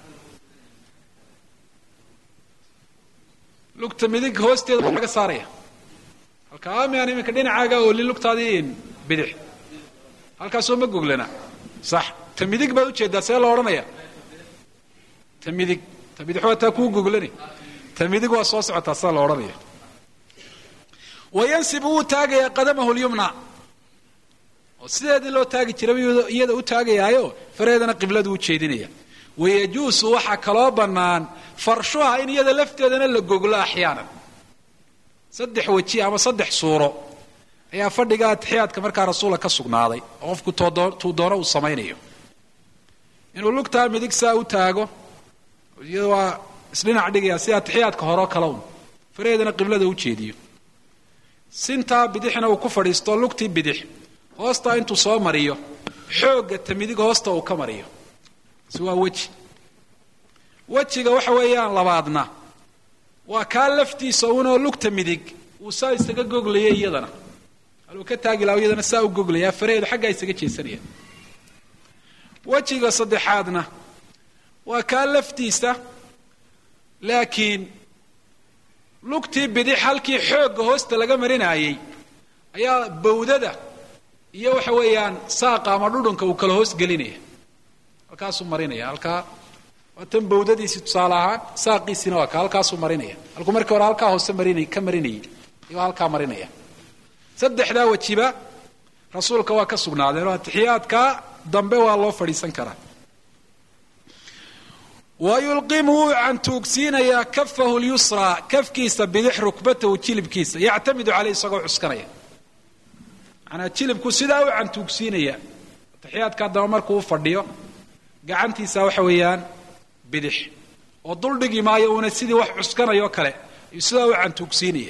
lugta midig hoosteeda waa laga saaraya halka amian iminka dhinacaaga ooli lugtaadii bidix halkaasoo ma goglana sax ta midig baad ujeedaa see loo odhanaya ta midig ta bidix waa taa kuu goglani ta midig waa soo socotaa saa la odhanaya wayansibu wuu taagayaa qadamahu lyumna oo sideedii loo taagi jiraba iyada u taagayaayo fareedana qibladu u jeedinaya wayajuusu waxaa kaloo bannaan farshuha in iyada lafteedana la goglo axyaanan saddex weji ama saddex suuro ayaa fadhiga atixiyaadka markaa rasuula ka sugnaaday oo qofku tuu doono uu samaynayo inuu lugtaa midig saa u taago iyada waa isdhinac dhigaya si atixiyaadka horeo kale un fareedana qiblada u jeediyo sintaa bidixna uu ku fadhiisto lugtii bidix hoostaa intuu soo mariyo xoogga ta midig hoosta uu ka mariyo si waa weji wejiga waxa weeyaan labaadna waa kaa laftiisa unoo lugta midig uu saa isaga goglaya iyadana haluu ka taagi laha iyadana saa u goglaya faraheedu xaggaa isaga jeesanaya wejiga saddexaadna waa kaa laftiisa laakiin lugtii bidix halkii xoogga hoosta laga marinaayey ayaa bawdada iyo waxa weeyaan saaqa ama dhudhunka uu kala hoos gelinaya halkaasuu marinaya halkaa waa tan bawdadiisii tusaale ahaan saaqiisiina waa ka halkaasuu marinaya halkuu markii hore halkaa hoose marin ka marinayay iyo halkaa marinaya saddexdaa wejiba rasuulka waa ka sugnaadeen oo atixiyaadka dambe waa loo fadhiisan karaa wa yulqimu wuu cantuugsiinayaa kafahu lyusraa kafkiisa bidix rukbatahu jilibkiisa yactamidu caleyh isagoo cuskanaya manaa jilibku sidaa u cantuugsiinaya atixiyaadka daba markuu u fadhiyo gacantiisa waxa weeyaan bidix oo duldhigi maayo uuna sidii wax cuskanayoo kale ayuu sidaa u cantuugsiinaya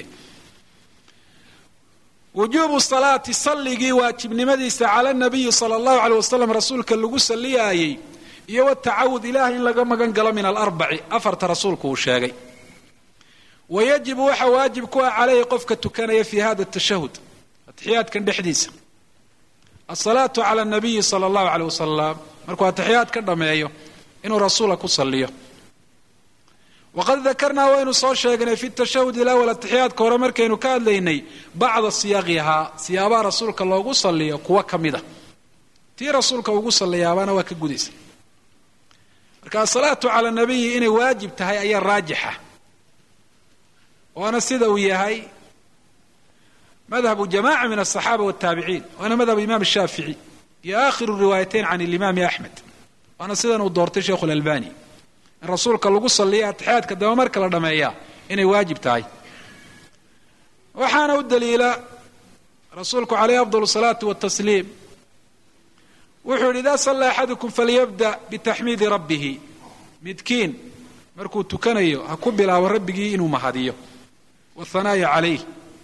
wujuubu salaati salligii waajibnimadiisa cala nabiyi sala allahu aleyh wasalam rasuulka lagu salliyaayey iyo watacawud ilaah in laga magan galo min alarbaci afarta rasuulku uu sheegay wa yajibu waxa waajib ku ah caleyhi qofka tukanaya fi hada tashahud atixiyaadkan dhexdiisa asalaatu cala nabiyi sala allahu aleyh wasalam markuu atixiyaad ka dhameeyo inuu rasuula ku saliyo waqad dakarnaa waynu soo sheegnay fi tashahud ilawal atixiyaadka hore markaynu ka hadlaynay bacda siyaaqihaa siyaabaha rasuulka loogu saliyo kuwa ka mida tii rasuulka ugu saliyaabana waa ka gudaysa marka asalaatu cala nabiyi inay waajib tahay ayaa raajixa waana sida uu yahay madhabu jamaca min aلصaxaaba wالtaabiciin waana madhab imam الshaafiعي iyo akhiru riwaayateyn can اlimaami axmed waana sidan uu doortay sheikhu اlalbani in rasuulka lagu saliya atixiyaadka daba marka la dhameeya inay waajib tahay waxaana u daliila rasuulku calayh afضل الصalaaةi والtasliim wuxuu yidhi ida sala axadukum falyabda bitaxmiidi rabbihi midkiin markuu tukanayo ha ku bilaabo rabbigii inuu mahadiyo wahanaa'i calayh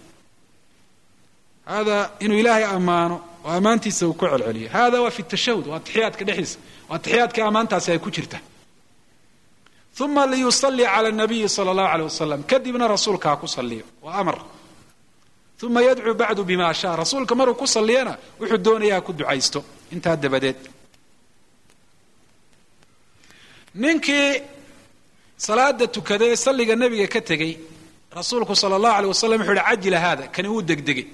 hada inuu ilaahay ammaano oo ammaantiisa uu ku celceliyo hada waa fi tashahud waa atixiyaadka dhexdiisa waa atixiyaadka ammaantaasi ay ku jirta uma liyusalli cala nabiyi sala allahu aleyh wasalam kadibna rasuulka ha ku saliyo waa amar uma yadcuu bacdu bima shaa rasuulka maruu ku saliyana wuxuu doonaya ha ku ducaysto intaa dabadeed ninkii salaada tukaday ee salliga nebiga ka tegey rasuulku sala allahu aleyh wasalam wuxuu yihi cajila haada kani wuu degdegay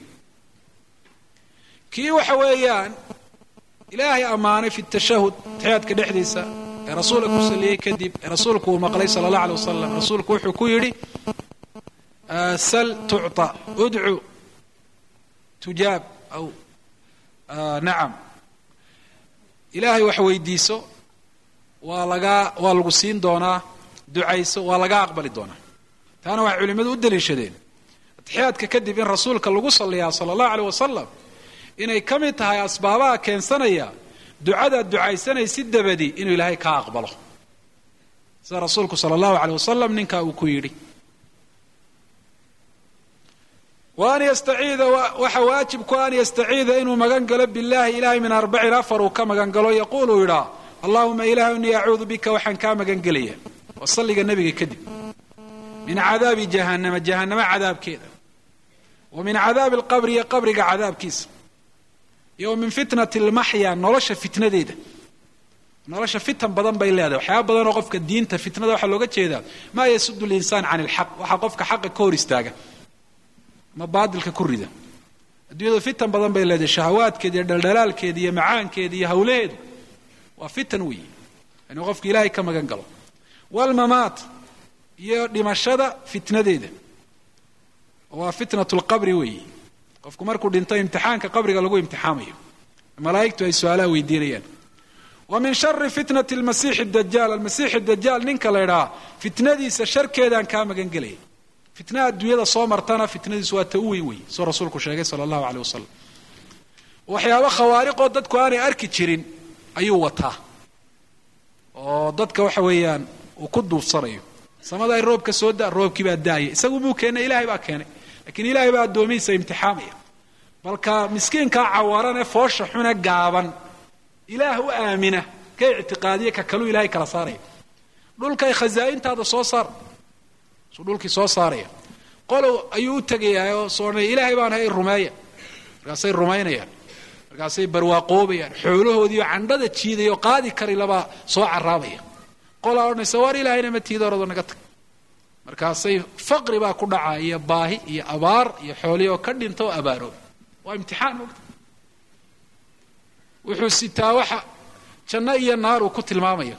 kii waxa weeyaan ilaahay ammaanay fi tashahud atixiyaadka dhexdiisa ee rasuulka ku saliyey kadib ee rasuulku uu maqlay sala allah alay wasalam rasuulku wuxuu ku yidhi sal tucطa udcu tujaab aw nacam ilaahay wax weydiiso waa lagaa waa lagu siin doonaa ducayso waa laga aqbali doonaa taana waxay culimmadu u daliishadeen atixiyaadka kadib in rasuulka lagu saliyaa sala allahu aleyh wasalam inay ka mid tahay asbaabaha keensanaya ducadaad ducaysanaysi dabadi inuu ilaahay kaa aqbalo sida rasuulku sala allahu aleyh wasalam ninkaa uu ku yidhi wa an yastaciida waxa waajibku an yastaciida inuu magan galo billahi ilahay min arbacin afar uu ka magan galo yaquulu yidhaa allahuma ilaah inii acuudu bika waxaan kaa magan gelaya waa salliga nebiga kadib min cadaabi jahannama jahannama cadaabkeeda wa min cadaabi alqabri iyo qabriga cadaabkiisa iyo wa min fitnati almaxya nolosha fitnadeeda nolosha fitan badan bay leedahay waxyaaba badan oo qofka diinta fitnada waxaa looga jeedaa maa yasudu linsaan can ilxaq waxaa qofka xaqa ka hor istaaga ma baadilka ku rida adduunyadu fitan badan bay leedahay shahawaadkeeda iyo dhaldhalaalkeeda iyo macaankeeda iyo hawlaheedu waa fitan weeye inuu qofka ilaahay ka magan galo walmamaat iyo dhimashada fitnadeeda waa fitnat lqabri weeye qofku markuu dhinto imtixaanka qabriga lagu imtixaamayo malaa'igtu ay su-aalaha weydiinayaan wa min shari fitnati lmasiixi dajaal almasiixi dajaal ninka la idhaha fitnadiisa sharkeedaan kaa magan gelaya fitnaha adduunyada soo martana fitnadiisu waa ta u weyn wey soo rasuulku sheegay sala allahu aleyh wasalam waxyaaba khawaariqoo dadku aanay arki jirin ayuu wataa oo dadka waxa weeyaan uu ku duufsanayo samada ay roobka soo da roobkii baa daaya isagu muu keenay ilahay baa keenay lakiin ilaahay baa addoomihiisa imtixaamaya balka miskiinkaa cawaran ee foosha xune gaaban ilaah u aamina ka ictiqaadiya ka kaluu ilahay kala saaraya dhulkay khazaa'intaada soo saar suu dhulkii soo saaraya qolow ayuu u tegayaa oo soonay ilaahay baan hay rumeeya markaasay rumaynayaan markaasay barwaaqoobayaan xoolahoodiioo candhada jiidayoo qaadi kari labaa soo caraabaya qolaa odhanaysa waar ilaahayna ma tiida orado naga tag markaasay faqri baa ku dhaca iyo baahi iyo abaar iyo xoolihii oo ka dhinta oo abaarooba waa imtixaan mogta wuxuu sitaa waxa janno iyo naar uu ku tilmaamayo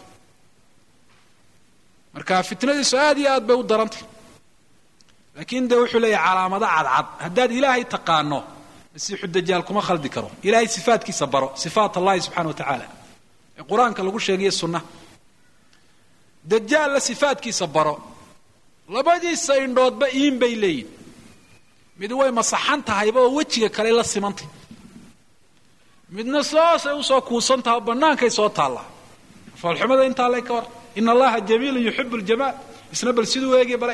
marka fitnadiisu aad iyo aad bay u darantay laakiin dee wuxuu leeyahay calaamado cadcad haddaad ilaahay taqaano masiixu dajaal kuma khaldi karo ilaahay sifaatkiisa baro sifaat allahi subxana wa tacaala ee qur-aanka lagu sheegayo sunna dajaalla sifaatkiisa baro labadiisa indhoodba iin bay leeyihin mid way masaxan tahayba oo wejiga kale la simantay midna soosay usoo kuusan taha oo bannaankay soo taallaa foolxumada intaa le ka war ina allaha jamiilun yuxibu ljamaal isna bal siduu eegi balay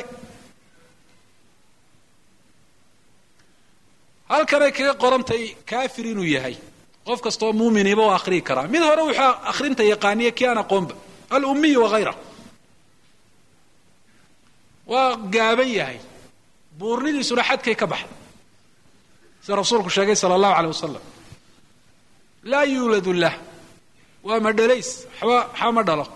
halkanay kaga qorantay kaafir inuu yahay qof kastaoo muuminiiba u akhriyi karaa mid hore wuxuu akhrinta yaqaaniya kii aan aqoonba alummiyu wahayra waa gaaban yahay buurnidiisuna xadkay ka baxday sida rasuulku sheegay sala allahu aleyh wasalam laa yuuladu lah waa ma dhalays waxba waxba ma dhalo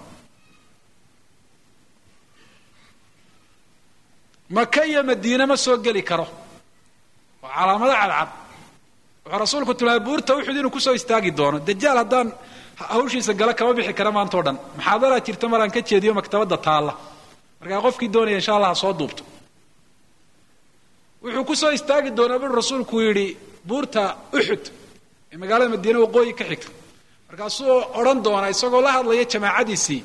maka iyo madiine ma soo geli karo waa calaamado cadcad wuxuu rasuulku tilmaamay buurta uxud inuu kusoo istaagi doono dajaal haddaan hawshiisa gala kama bixi kara maanta o dhan maxaadaraa jirta maraan ka jeediyo maktabadda taalla markaa qofkii doonaya insha allah ha soo duubto wuxuu kusoo istaagi doonaa buu rasuulku yidhi buurta uxud ee magaalada madiine waqooyi ka xigta markaasuu odhan doonaa isagoo la hadlaya jamaacadiisii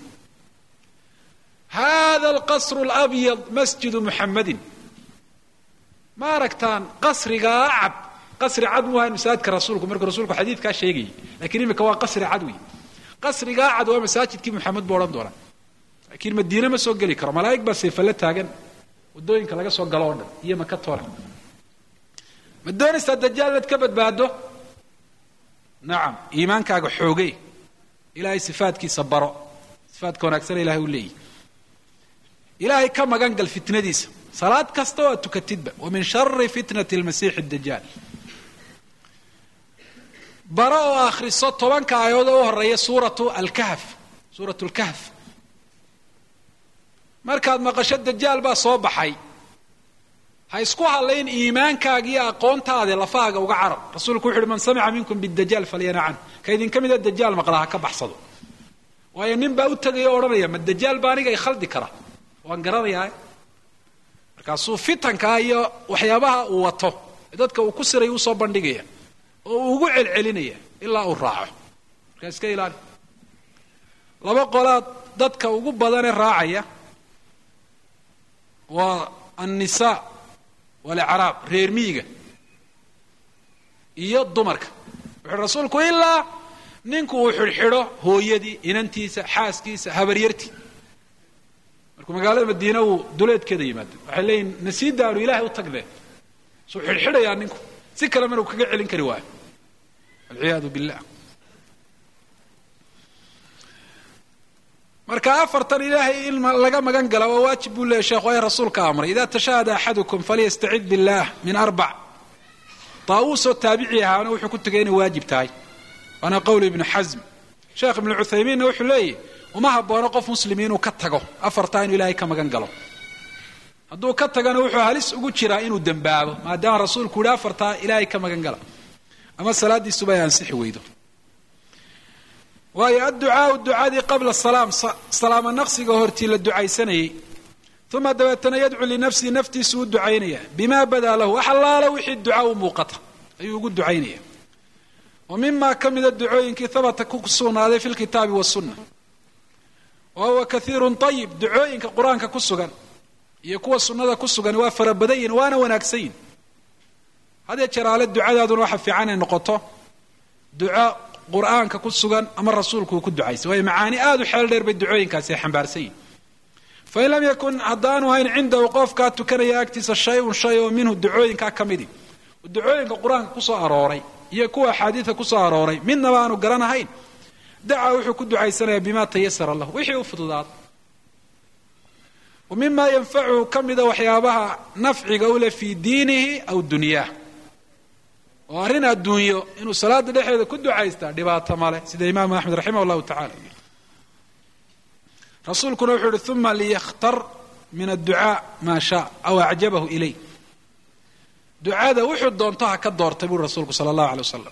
hada alqasru alabyad masjidu muxammadin ma aragtaan qasrigaa cad qasri cad mu ahayn masaajidka rasuulku markuu rasuulku xadiidkaa sheegayay lakiin imika waa qasri cad wey qasrigaa cad waa masaajidkii muxamed buu odhan doonaa laakiin madiine ma soo geli karo malaa'ig baa seefalla taagan waddooyinka laga soo galo oo dhan iyo maka toona ma doonaysaa dajaal inaad ka badbaado nacam iimaankaaga xoogey ilaahay sifaadkiisa baro sifaadka wanaagsana ilahay u leeyahy ilaahay ka magan gal fitnadiisa salaad kasta oo aad tukatidba wa min shari fitnati lmasiixi dajaal baro oo akhriso tobanka aayadood oo u horeeya suuratu alkahf suuratu lkahf markaad maqasho dajaal baa soo baxay ha isku hadlayn iimaankaaga iyo aqoontaade lafahaaga uga carab rasuulku wuxu uhi man samica minkum bidajaal falyana can ka idinka mida dajaal maqlaa ha ka baxsado waayo nin baa u tegaya o odhanaya ma dajaal baa aniga i khaldi kara waan garanayaa markaasuu fitankaa iyo waxyaabaha uu wato dadka uu ku siray usoo bandhigaya oo uu ugu celcelinaya ilaa uu raaco markaa iska ilaali laba qolaad dadka ugu badanee raacaya waa annisaa walicraab reer miyiga iyo dumarka wuxuu rasuulku ilaa ninku uu xidhxidho hooyadii inantiisa xaaskiisa habaryartii markuu magaalada madiina uu duleedkeeda yimaado waxay leeyihin nasiidaanu ilaahay u tagdeen suu xidhxidhayaa ninku si kale mana uu kaga celin kari waayo walciyaadu billah marka afartan ilaahay in laga magan gala waa waajib buu leeyay sheekhu ay rasuulka amray ida tashahada axadukum falyastacid billah min arbac taawuusoo taabici ahaana wuxuu ku tegay inay waajib tahay waana qowl ibnu xasm sheekh ibnu cuthaymiinna wuxuu leeyahy uma haboono qof muslim inuu ka tago afartaa inuu ilaahay ka magan galo hadduu ka tagana wuxuu halis ugu jiraa inuu dembaabo maadaama rasuulku yihi afartaa ilaahay ka magan gala ama salaadiisuba ay ansixi weydo waayo adducaau ducadii qabla salaam salaamo naqsiga hortii la ducaysanayey uma dabeetana yadcu linafsihi naftiisu u ducaynaya bima badaa lahu wax allaala wixii duca u muuqata ayuu ugu ducaynaya wa mima ka mida ducooyinkii habata ku sugnaaday fi lkitaabi wasunna wa huwa kaiirun ayib ducooyinka qur-aanka ku sugan iyo kuwa sunnada ku sugan waa fara badan yihin waana wanaagsan yihin hadee jeraale ducadaaduna waxa fiican ay noqoto duco qur-aanka ku sugan ama rasuulku uu ku ducaysay waayo macaani aada u xeel dheer bay ducooyinkaasi ay xambaarsan yihin fain lam yakun haddaanu hayn cindahu qofkaa tukanaya agtiisa shay-un shay oo minhu ducooyinkaa ka midi ducooyinka qur-aanka kusoo arooray iyo kuwa axaadiida kusoo arooray midnaba aanu garanahayn dacaa wuxuu ku ducaysanayaa bima tayasara lahu wixii u fududaada wa mima yanfacuhu ka mida waxyaabaha nafciga u leh fii diinihi aw dunyaah oo arrin adduunyo inuu salaada dhexeeda ku ducaystaa dhibaato male sida imaamu axmed raximah llahu tacala rasuulkuna wuxuu uhi uma liyakhtar min adducaa maa shaa aw acjabahu ilay ducada wuxuu doonto ha ka doortay buri rasuulku sala allahu alay wasalam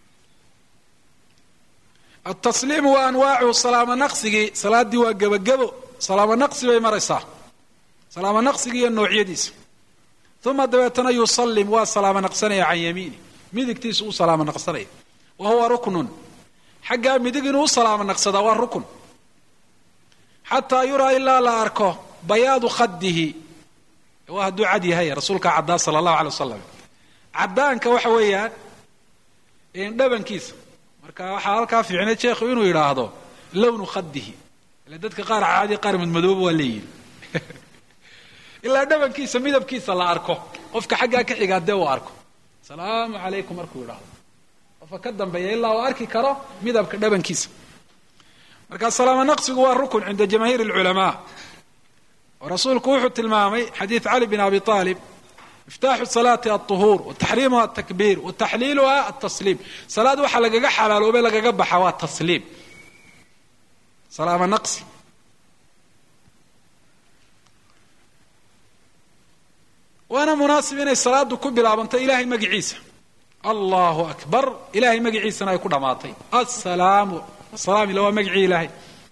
altasliimu wa anwaacuhu salaamo naqsigii salaaddii waa gebagebo salaamo naqsi bay maraysaa salaamo naqsigii iyo noocyadiisa uma dabeetana yusallim waa salaamo naqsanaya can yamiini midigtiisu u salaamo naqsanaya wa huwa ruknun xaggaa midig inuu u salaamo naqsadaa waa rukun xataa yuraa ilaa la arko bayaadu khadihi waa hadduu cad yahay rasuulkaa caddaa sala allahu alay wasalam caddaanka waxa weeyaan dhabankiisa marka waxaa halkaa fiicneed sheekhu inuu yidhaahdo lownu khadihi ile dadka qaar caadi qaar madmadooba waa leeyihin ilaa dhabankiisa midabkiisa la arko qofka xaggaa ka xigaa dee uu arko asalaamu calaykum markuu yidhaahdo qofka ka dambeeya ilaa uu arki karo midabka dhabankiisa marka salaamo naqsigu waa rukun cinda jamaahiir alculamaa oo rasuulku wuxuu tilmaamay xadiid cali bin abi aalib miftaaxu salaati alطuhuur wataxriimuha atakbiir wataxliiluha altasliim salaad waxaa lagaga xalaaloobe lagaga baxa waa tasliim salaamo naqsi waana munaasib inay salaadu ku bilaabanto ilahay magiciisa allahu akbar ilahay magiciisana ay ku dhammaatay asalaamu asalaam ila waa magicii ilaahay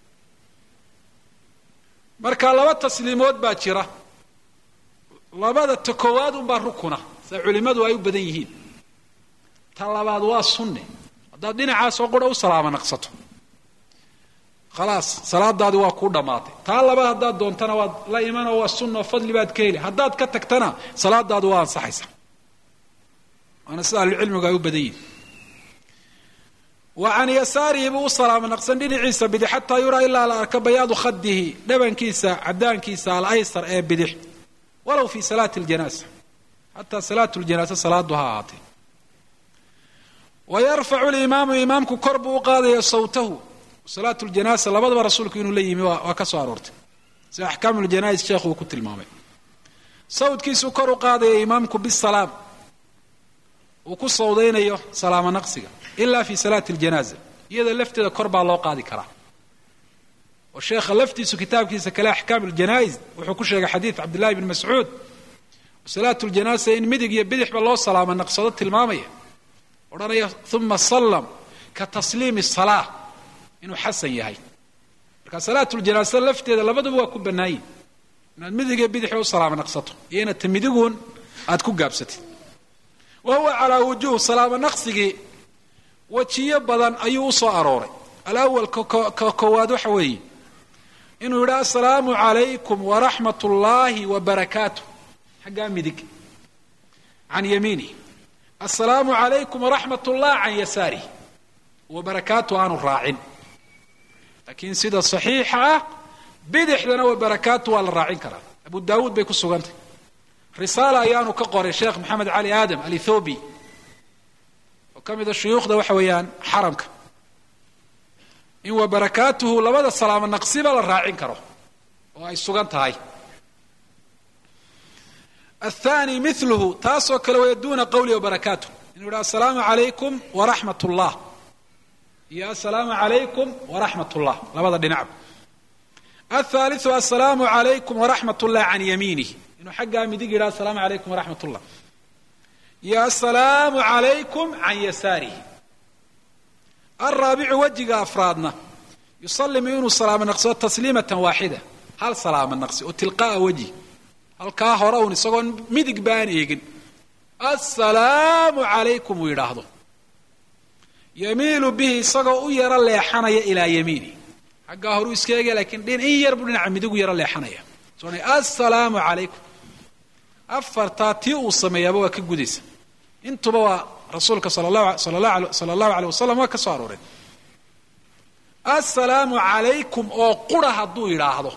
marka laba tasliimood baa jira labada ta koowaad unbaa rukuna sida culimmadu ay u badan yihiin ta labaad waa sunne haddaad dhinacaasoo qura u salaamo naqsato khalaas salaadaadi waa kuu dhammaatay taa labaad haddaad doontana waad la imanoo waa sunna oo fadli baad ka heli haddaad ka tagtana salaadaadu waa ansaxaysa waana sida ahlucilmigu ay u badan yihiin wa can yasaarihi buu u salaamo naqsan dhinaciisa bidix xataa yuraa ilaa la arka bayaadu khadihi dhabankiisa cadaankiisa alaysar ee bidix walow fi salaati ljanaasa xataa salaatu ljanaasa salaadu ha ahaatee wa yarfacu limaamu imaamku kor buu u qaadaya sawtahu salaatu ljanaasa labadaba rasuulku inuu la yimi waa ka soo aroortay sida axkaamu ljanais sheekhu uu ku tilmaamay sawdkiisuu kor u qaadaya imaamku bisalaam uu ku sawdaynayo salaamo naqsiga ila fi salaati ljanaaza iyada lafteeda kor baa loo qaadi karaa oo sheekha laftiisu kitaabkiisa kale axkaam ljanais wuxuu ku sheegay xadiid cabdillahi bn mascuud salaatu ljanaasa in midig iyo bidixba loo salaamo naqsado tilmaamaya odhanaya uma sallam ka tasliimi salaa inuu xasan yahay marka salaatu ljanaasa lafteeda labaduba waa ku bannaayin inaad midig iyo bidixba u salaamo naqsato iyo inaad ta midiguun aad ku gaabsatid wa huwa calaa wujuh salaamo naqsigii wejiyo badan ayuu u soo arooray alawal ka koowaad waxa weeye inuu yidhi assalaamu calaykum waraxmat ullaahi wa barakaatuh xaggaa midig can yamiinih assalaamu calaykum waraxmat ullah can yasaarih wa barakaatu aanu raacin laakiin sida saxiixa ah bidixdana wa barakaatu waa la raacin karaa abu daawuud bay ku sugantay risaala ayaanu ka qoray sheekh maxamed cali aadam alithobi oo ka mida shuyuukhda waxa weeyaan xaramka in wa barakaatuhu labada salaamo naqsiba la raacin karo oo ay sugan tahay athani miluhu taasoo kale weya duna qawli wabarakaatu inuu yidhi assalaamu calaykum waraxmat ullah iyo assalaamu calaykum waraxmat ullah labada dhinacba athaliu assalaamu calaykum waraxmat ullah can yamiinih inuu xaggaa midig yidhaha assalaamu calaykum waraxmat ullah iyo assalaamu calaykum can yasaarihi alraabicu wejiga afraadna yusalimu inuu salaamo naqsado tasliimatan waaxida hal salaamo naqsi oo tilqa'a wejhi halkaa hore uun isagoon midig baan eegin assalaamu calaykum uu yidhaahdo yamiilu bihi isagoo u yaro leexanaya ilaa yamiini xaggaa horuu iska eegaya lakiin dhin in yar buu dhinaca midigu yaro leexanaya soona assalaamu calaykum afartaa tii uu sameeyaaba waa ka gudaysa intuba waa rasuulka sala allahu aleyh wasalam waa ka soo arooreen assalaamu calaykum oo qura hadduu yidhaahdo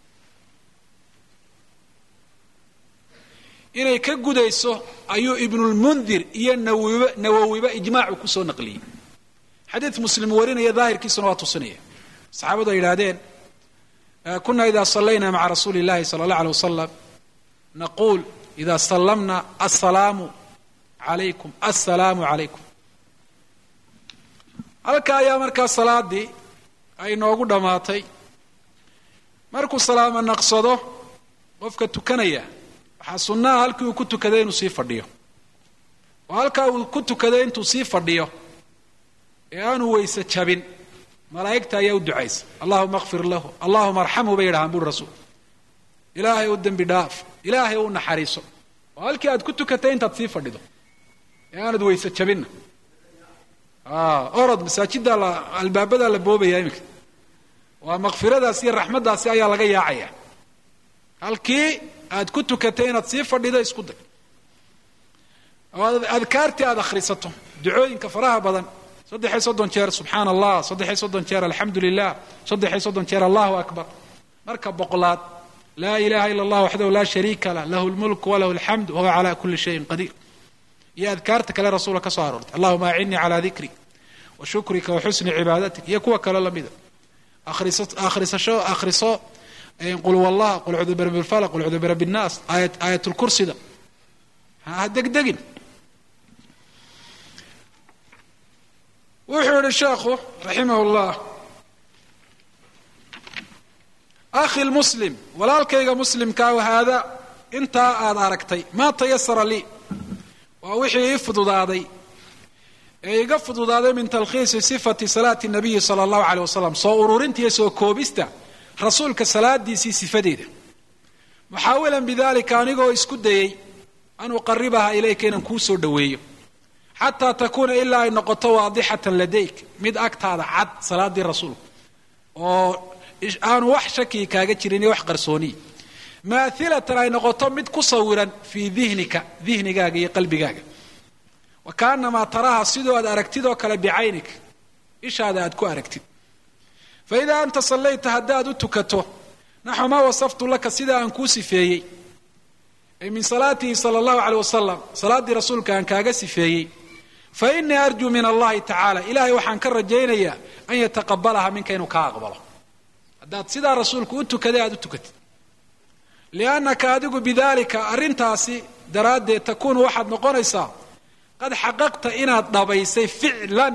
inay ka gudayso ayuu ibnulmundir iyo nawiba nawowiba ijmaacu kusoo naqliyey xadiid muslim warinaya daahirkiisuna waa tusinaya saxaabadu ay yidhahdeen kuna ida sallayna maca rasuuli اllahi sala اllah alيه wasalam naquul ida sallamna assalaamu calaykum assalaamu calaykum halka ayaa markaa salaadii ay noogu dhammaatay markuu salaamo naqsado qofka tukanaya waxaa sunnaha halkii uu ku tukaday inuu sii fadhiyo oo halkaa uu ku tukaday intuu sii fadhiyo ee aanu weyse jabin malaa'igta ayaa u ducaysa allahuma akfir lahu allahuma arxamhu bay yidhahaan buri rasuul ilaahay u dembi dhaaf ilaahay u naxariiso oo halkii aad ku tukatay intaad sii fadhido ee aanad weyse jabinna orod masaajiddaa la albaabadaa la boobaya iminka waa makfiradaasi iyo raxmaddaasi ayaa laga yaacaya halkii aad ku tukatay inaad sii fadhido isku day oo adkaartii aad akhrisato ducooyinka faraha badan saddexiy soddon jeer subxaana allah saddexiy soddon jeer alxamdu lilah saddexiy soddon jeer allahu akbar marka boqolaad laa ilaha ila allah waxdahu laa shariika lah lahu lmulk walahu alxamd wahuwa cala kuli shayin qadiir iyo adkaarta kale rasuula ka soo aroortay allahuma acinnii calaa dikrik wa shukrika wa xusni cibaadatik iyo kuwa kale lamida akhrisasho akhriso qul wallah qul cudu birabbi lfalaq qul cudu birabbi nnaas aayat aayatulkursida ha degdegin wuxuu yihi sheekhu raximah llah akhi lmuslim walaalkayga muslimkaa haada intaa aad aragtay maa tayasara lii waa wixii ii fududaaday ee iga fududaaday min talkhiisi sifati salaati nabiyi sala allahu aleyh wasalam soo ururinta iyo soo koobista rasuulka salaadiisii sifadeeda muxaawilan bidalika anigoo isku dayey an uqaribaha ilayka inaan kuu soo dhoweeyo xataa takuuna ilaa ay noqoto waadixatan ladayk mid agtaada cad salaadii rasuulka oo aanu wax shakii kaaga jirin iyo wax qarsooniya maailatan ay noqoto mid ku sawiran fii dihnika dihnigaaga iyo qalbigaaga wa kaanamaa taraha sidoo aad aragtid oo kale bicaynik ishaada aad ku aragtid fa idaa anta sallayta haddaad u tukato naxu maa wasaftu laka sida aan kuu sifeeyey ay min salaatihi sala allahu aleyh wasalam salaaddii rasuulka aan kaaga sifeeyey fa inii arjuu min allahi tacaala ilahay waxaan ka rajaynayaa an yataqabalaha minka inuu kaa aqbalo haddaad sidaa rasuulku u tukaday aad u tukatid liannaka adigu bidalika arrintaasi daraaddeed takuunu waxaad noqonaysaa qad xaqaqta inaad dhabaysay ficlan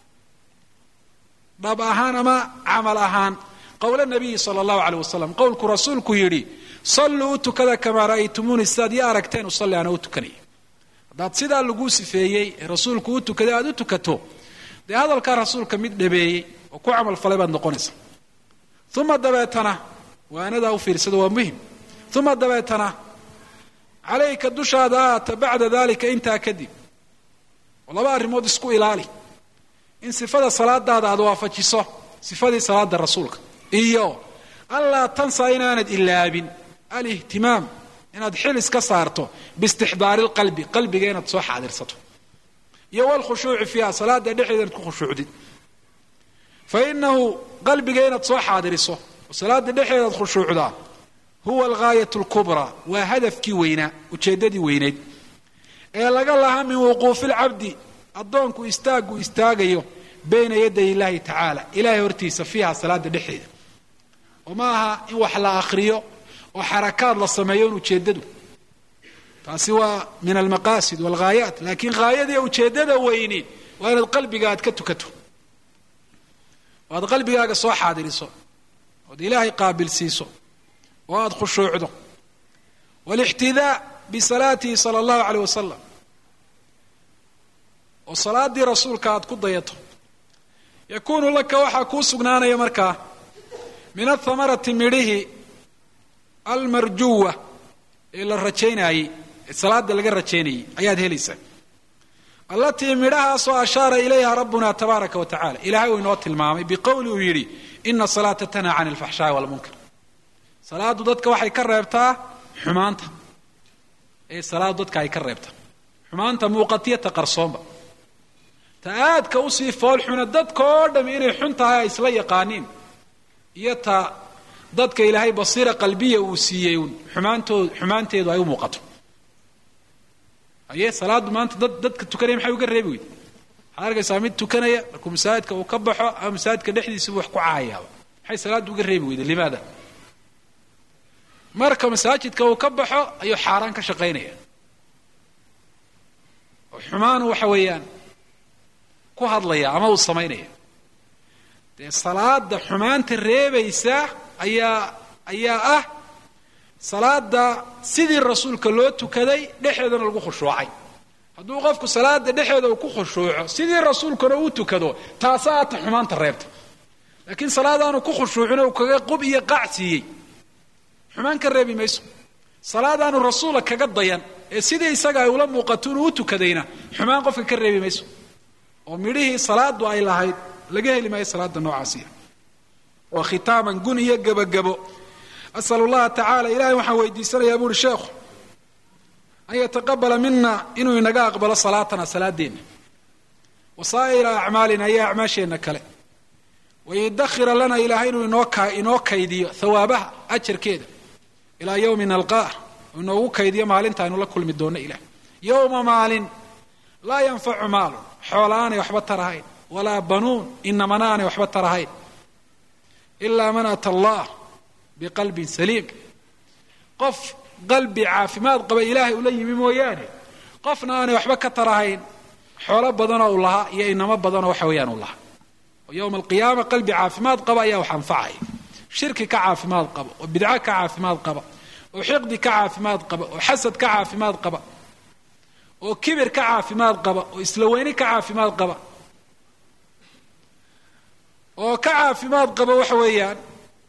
dhab ahaan ama camal ahaan qowla nabiyi sala allahu aleyh wasalam qowlku rasuulku yidhi salluu u tukada kamaa ra'aytumuuni sidaad ii aragteen usalli ana u tukanaya haddaad sidaa laguu sifeeyey ee rasuulku u tukaday aad u tukato dee hadalkaa rasuulka mid dhabeeyey oo ku camal falay baad noqonaysaa uma dabeetana waanadaa u fiirsada waa muhim uma dabeetana calayka dushaada aata bacda dalika intaa kadib oo laba arrimood isku ilaali in sifada salaadaada aad waafajiso sifadii salaada rasuulka iyo anlaa tansaa inaanad ilaabin alihtimaam inaad xilis ka saarto biistixdaari lqalbi qalbiga inaad soo xaadirsato iyo walkhushuuci fiiha salaada dhexeeda inaad ku khushuucdid fa inahu qalbiga inaad soo xaadiriso oo salaada dhexeeda aad khushuucdaa huwa algaayat lkubraa waa hadafkii weynaa ujeeddadii weyneyd ee laga lahaa min wuquufi lcabdi addoonku istaaggu istaagayo bayna yaday illaahi tacaala ilahay hortiisa fiiha salaada dhexeeda oo ma aha in wax la akhriyo oo xarakaad la sameeyo in ujeeddadu taasi waa min almaqaasid walghaayaat laakiin haayadii ujeeddada weyni waa inaad qalbiga aad ka tukato oo aad qalbigaaga soo xaadiriso ood ilaahay qaabilsiiso oo aada khushuucdo walixtidaa bisalaatihi sala allahu aleyh wasalam oo salaadii rasuulka aad ku dayato yakuunu laka waxaa kuu sugnaanaya markaa min athamarati midhihi almarjuwa ee la rajaynaayey ee salaada laga rajaynayey ayaad helaysaa allatii midhahaasoo ashaara ilayha rabbuna tabaaraka wa tacala ilahay uu inoo tilmaamay biqowli uu yidhi ina salaata tanhaa can alfaxshaai walmunkar salaadu dadka waxay ka reebtaa xumaanta ee salaadu dadka ay ka reebtaa xumaanta muuqatiya ta qarsoonba ta aadka usii foolxuna dadka oo dham inay xun tahay ay isla yaqaaniin iyo ta dadka ilaahay basiira qalbiya uu siiyey un xumaantood xumaanteedu ay u muuqato haye salaaddu maanta dad dadka tukanaya maxay uga reebi weyde waxaad arkaysaa mid tukanaya markuu masaajidka uu ka baxo ama masaajidka dhexdiisaba wax ku caayaaba maxay salaaddu uga reebi weyde limaada marka masaajidka uu ka baxo ayuu xaaraan ka shaqaynaya oo xumaanu waxa weeyaan ku hadlaya ama uu samaynaya dee salaada xumaanta reebaysa ayaa ayaa ah salaada sidii rasuulka loo tukaday dhexeedana lagu khushuucay hadduu qofku salaada dhexeeda uu ku khushuuco sidii rasuulkana uu tukado taasaa ata xumaanta reebta laakiin salaadaanu ku khushuucin uu kaga qub iyo qaac siiyey xumaan ka reebi mayso salaadaanu rasuula kaga dayan ee sidii isaga ay ula muuqato inuu u tukadayna xumaan qofka ka reebi mayso oo midhihii salaadu ay lahayd laga heli maayo salaada noocaasiya waa khitaaman gun iyo gebagabo asal allaha tacaala ilahay waxaan weydiisanayaa buuhi sheekhu an yataqabala mina inuu inaga aqbalo salaatana salaadeenna wa saa'ira acmaalina iyo acmaasheenna kale wayudakhira lana ilaahay inuu inoo inoo kaydiyo hawaabaha ajarkeeda ilaa yowmi nalqaah oo inoogu kaydiyo maalinta aynu la kulmi doonno ilah yowma maalin laa yanfacu maalun xoola aanay waxba tarahayn walaa banuun inamana aanay waxba tarahayn ilaa man ata allah biqalbin saliim qof qalbi caafimaad qaba ilaahay ula yimi mooyaane qofna aanay waxba ka tarahayn xoolo badanoo u lahaa iyo inamo badanoo waxa weeyaan u lahaa oo yowma alqiyaama qalbi caafimaad qaba ayaa wax anfacaya shirki ka caafimaad qaba oo bidco ka caafimaad qaba oo xiqdi ka caafimaad qaba oo xasad ka caafimaad qaba oo kibir ka caafimaad qaba oo isla weyni ka caafimaad qaba oo ka caafimaad qaba waxa weeyaan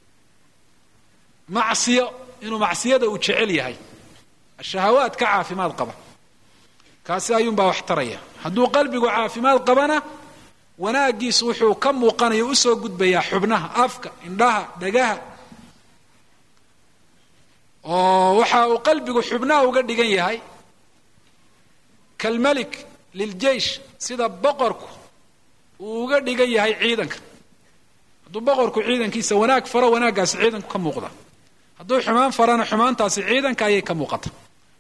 macsiyo inuu macsiyada uu jecel yahay ashahawaad ka caafimaad qaba kaasi ayuunbaa wax taraya hadduu qalbigu caafimaad qabana wanaagiisu wuxuu ka muuqanaya usoo gudbayaa xubnaha afka indhaha dhagaha oo waxa uu qalbigu xubnaha uga dhigan yahay kalmelik liljeish sida boqorku uu uga dhigan yahay ciidanka hadduu boqorku ciidankiisa wanaag faro wanaaggaasi ciidanku ka muuqda hadduu xumaan farana xumaantaasi ciidanka ayay ka muuqata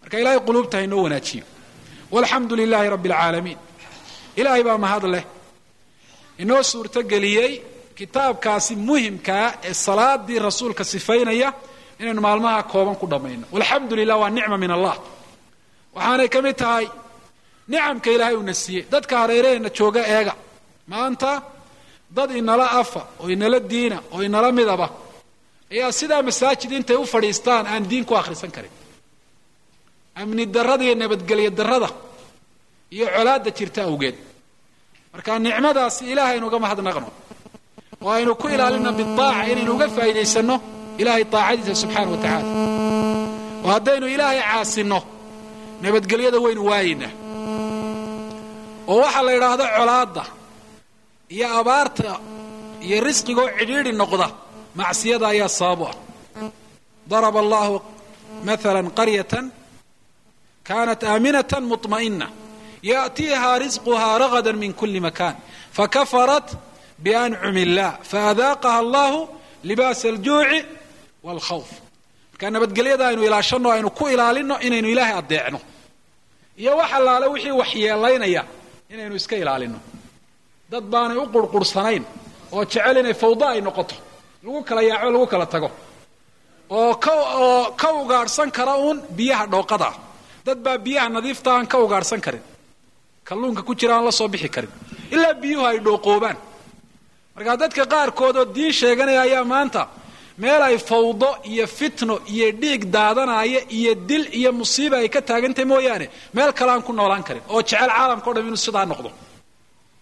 marka ilahay quluubta haynoo wanaajiyo walxamdu lilaahi rabbi alcaalamiin ilaahay baa mahad leh inoo suurtogeliyey kitaabkaasi muhimkaa ee salaadii rasuulka sifaynaya inaynu maalmaha kooban ku dhammayno walxamdu lilah waa nicma min allah waxaanay ka mid tahay nicamka ilaahay uuna siiyey dadka hareeraheenna jooga eega maanta dad inala afa oo inala diina oo inala midaba ayaa sidaa masaajid intay u fadhiistaan aan diin ku akhrisan karin amni darrada iyo nabadgelyo darrada iyo colaadda jirta awgeed marka nicmadaasi ilahay aynu uga mahadnaqno oo aynu ku ilaalina biaaca inaynu uga faa'iidaysanno ilahay aacadiisa subxaana wa tacaala oo haddaynu ilaahay caasinno nabadgelyada waynu waayaynaa oo waxaa la yidhaahdo colaadda iyo abaarta iyo risqigoo cidhiidhi noqda macsiyada ayaa sababu ah daraba allahu maala qaryatan kanat aaminatan muطma'ina yaأtiiha risquha ragada min kuli makan fakafarat biancumi illah faadaaqaha allahu libaas aljuuci wاlkhawf marka nabadgelyada aynu ilaashanno aynu ku ilaalino inaynu ilaahay adeecno iyo wax allaale wixii waxyeelaynaya inaynu iska ilaalino dad baanay u qurqursanayn oo jecel inay fawdo ay noqoto lagu kala yaaco lagu kala tago oo oo ka ugaadhsan kara uun biyaha dhooqadaa dad baa biyaha nadiifta aan ka ugaadhsan karin kalluunka ku jira aan la soo bixi karin ilaa biyuhu ay dhooqoobaan markaa dadka qaarkood oo diin sheeganaya ayaa maanta meel ay fawdo iyo fitno iyo dhiig daadanaya iyo dil iyo musiiba ay ka taagantahay mooyaane meel kale aan ku noolaan karin oo jecel caalamka o dham inuu sidaa noqdo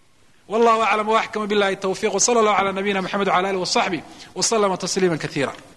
wallahu aclam waxkama billahi tawfiq wsala allahu cala nabiyina mxamed wala alih wasaxbih waslama tasliima kaiira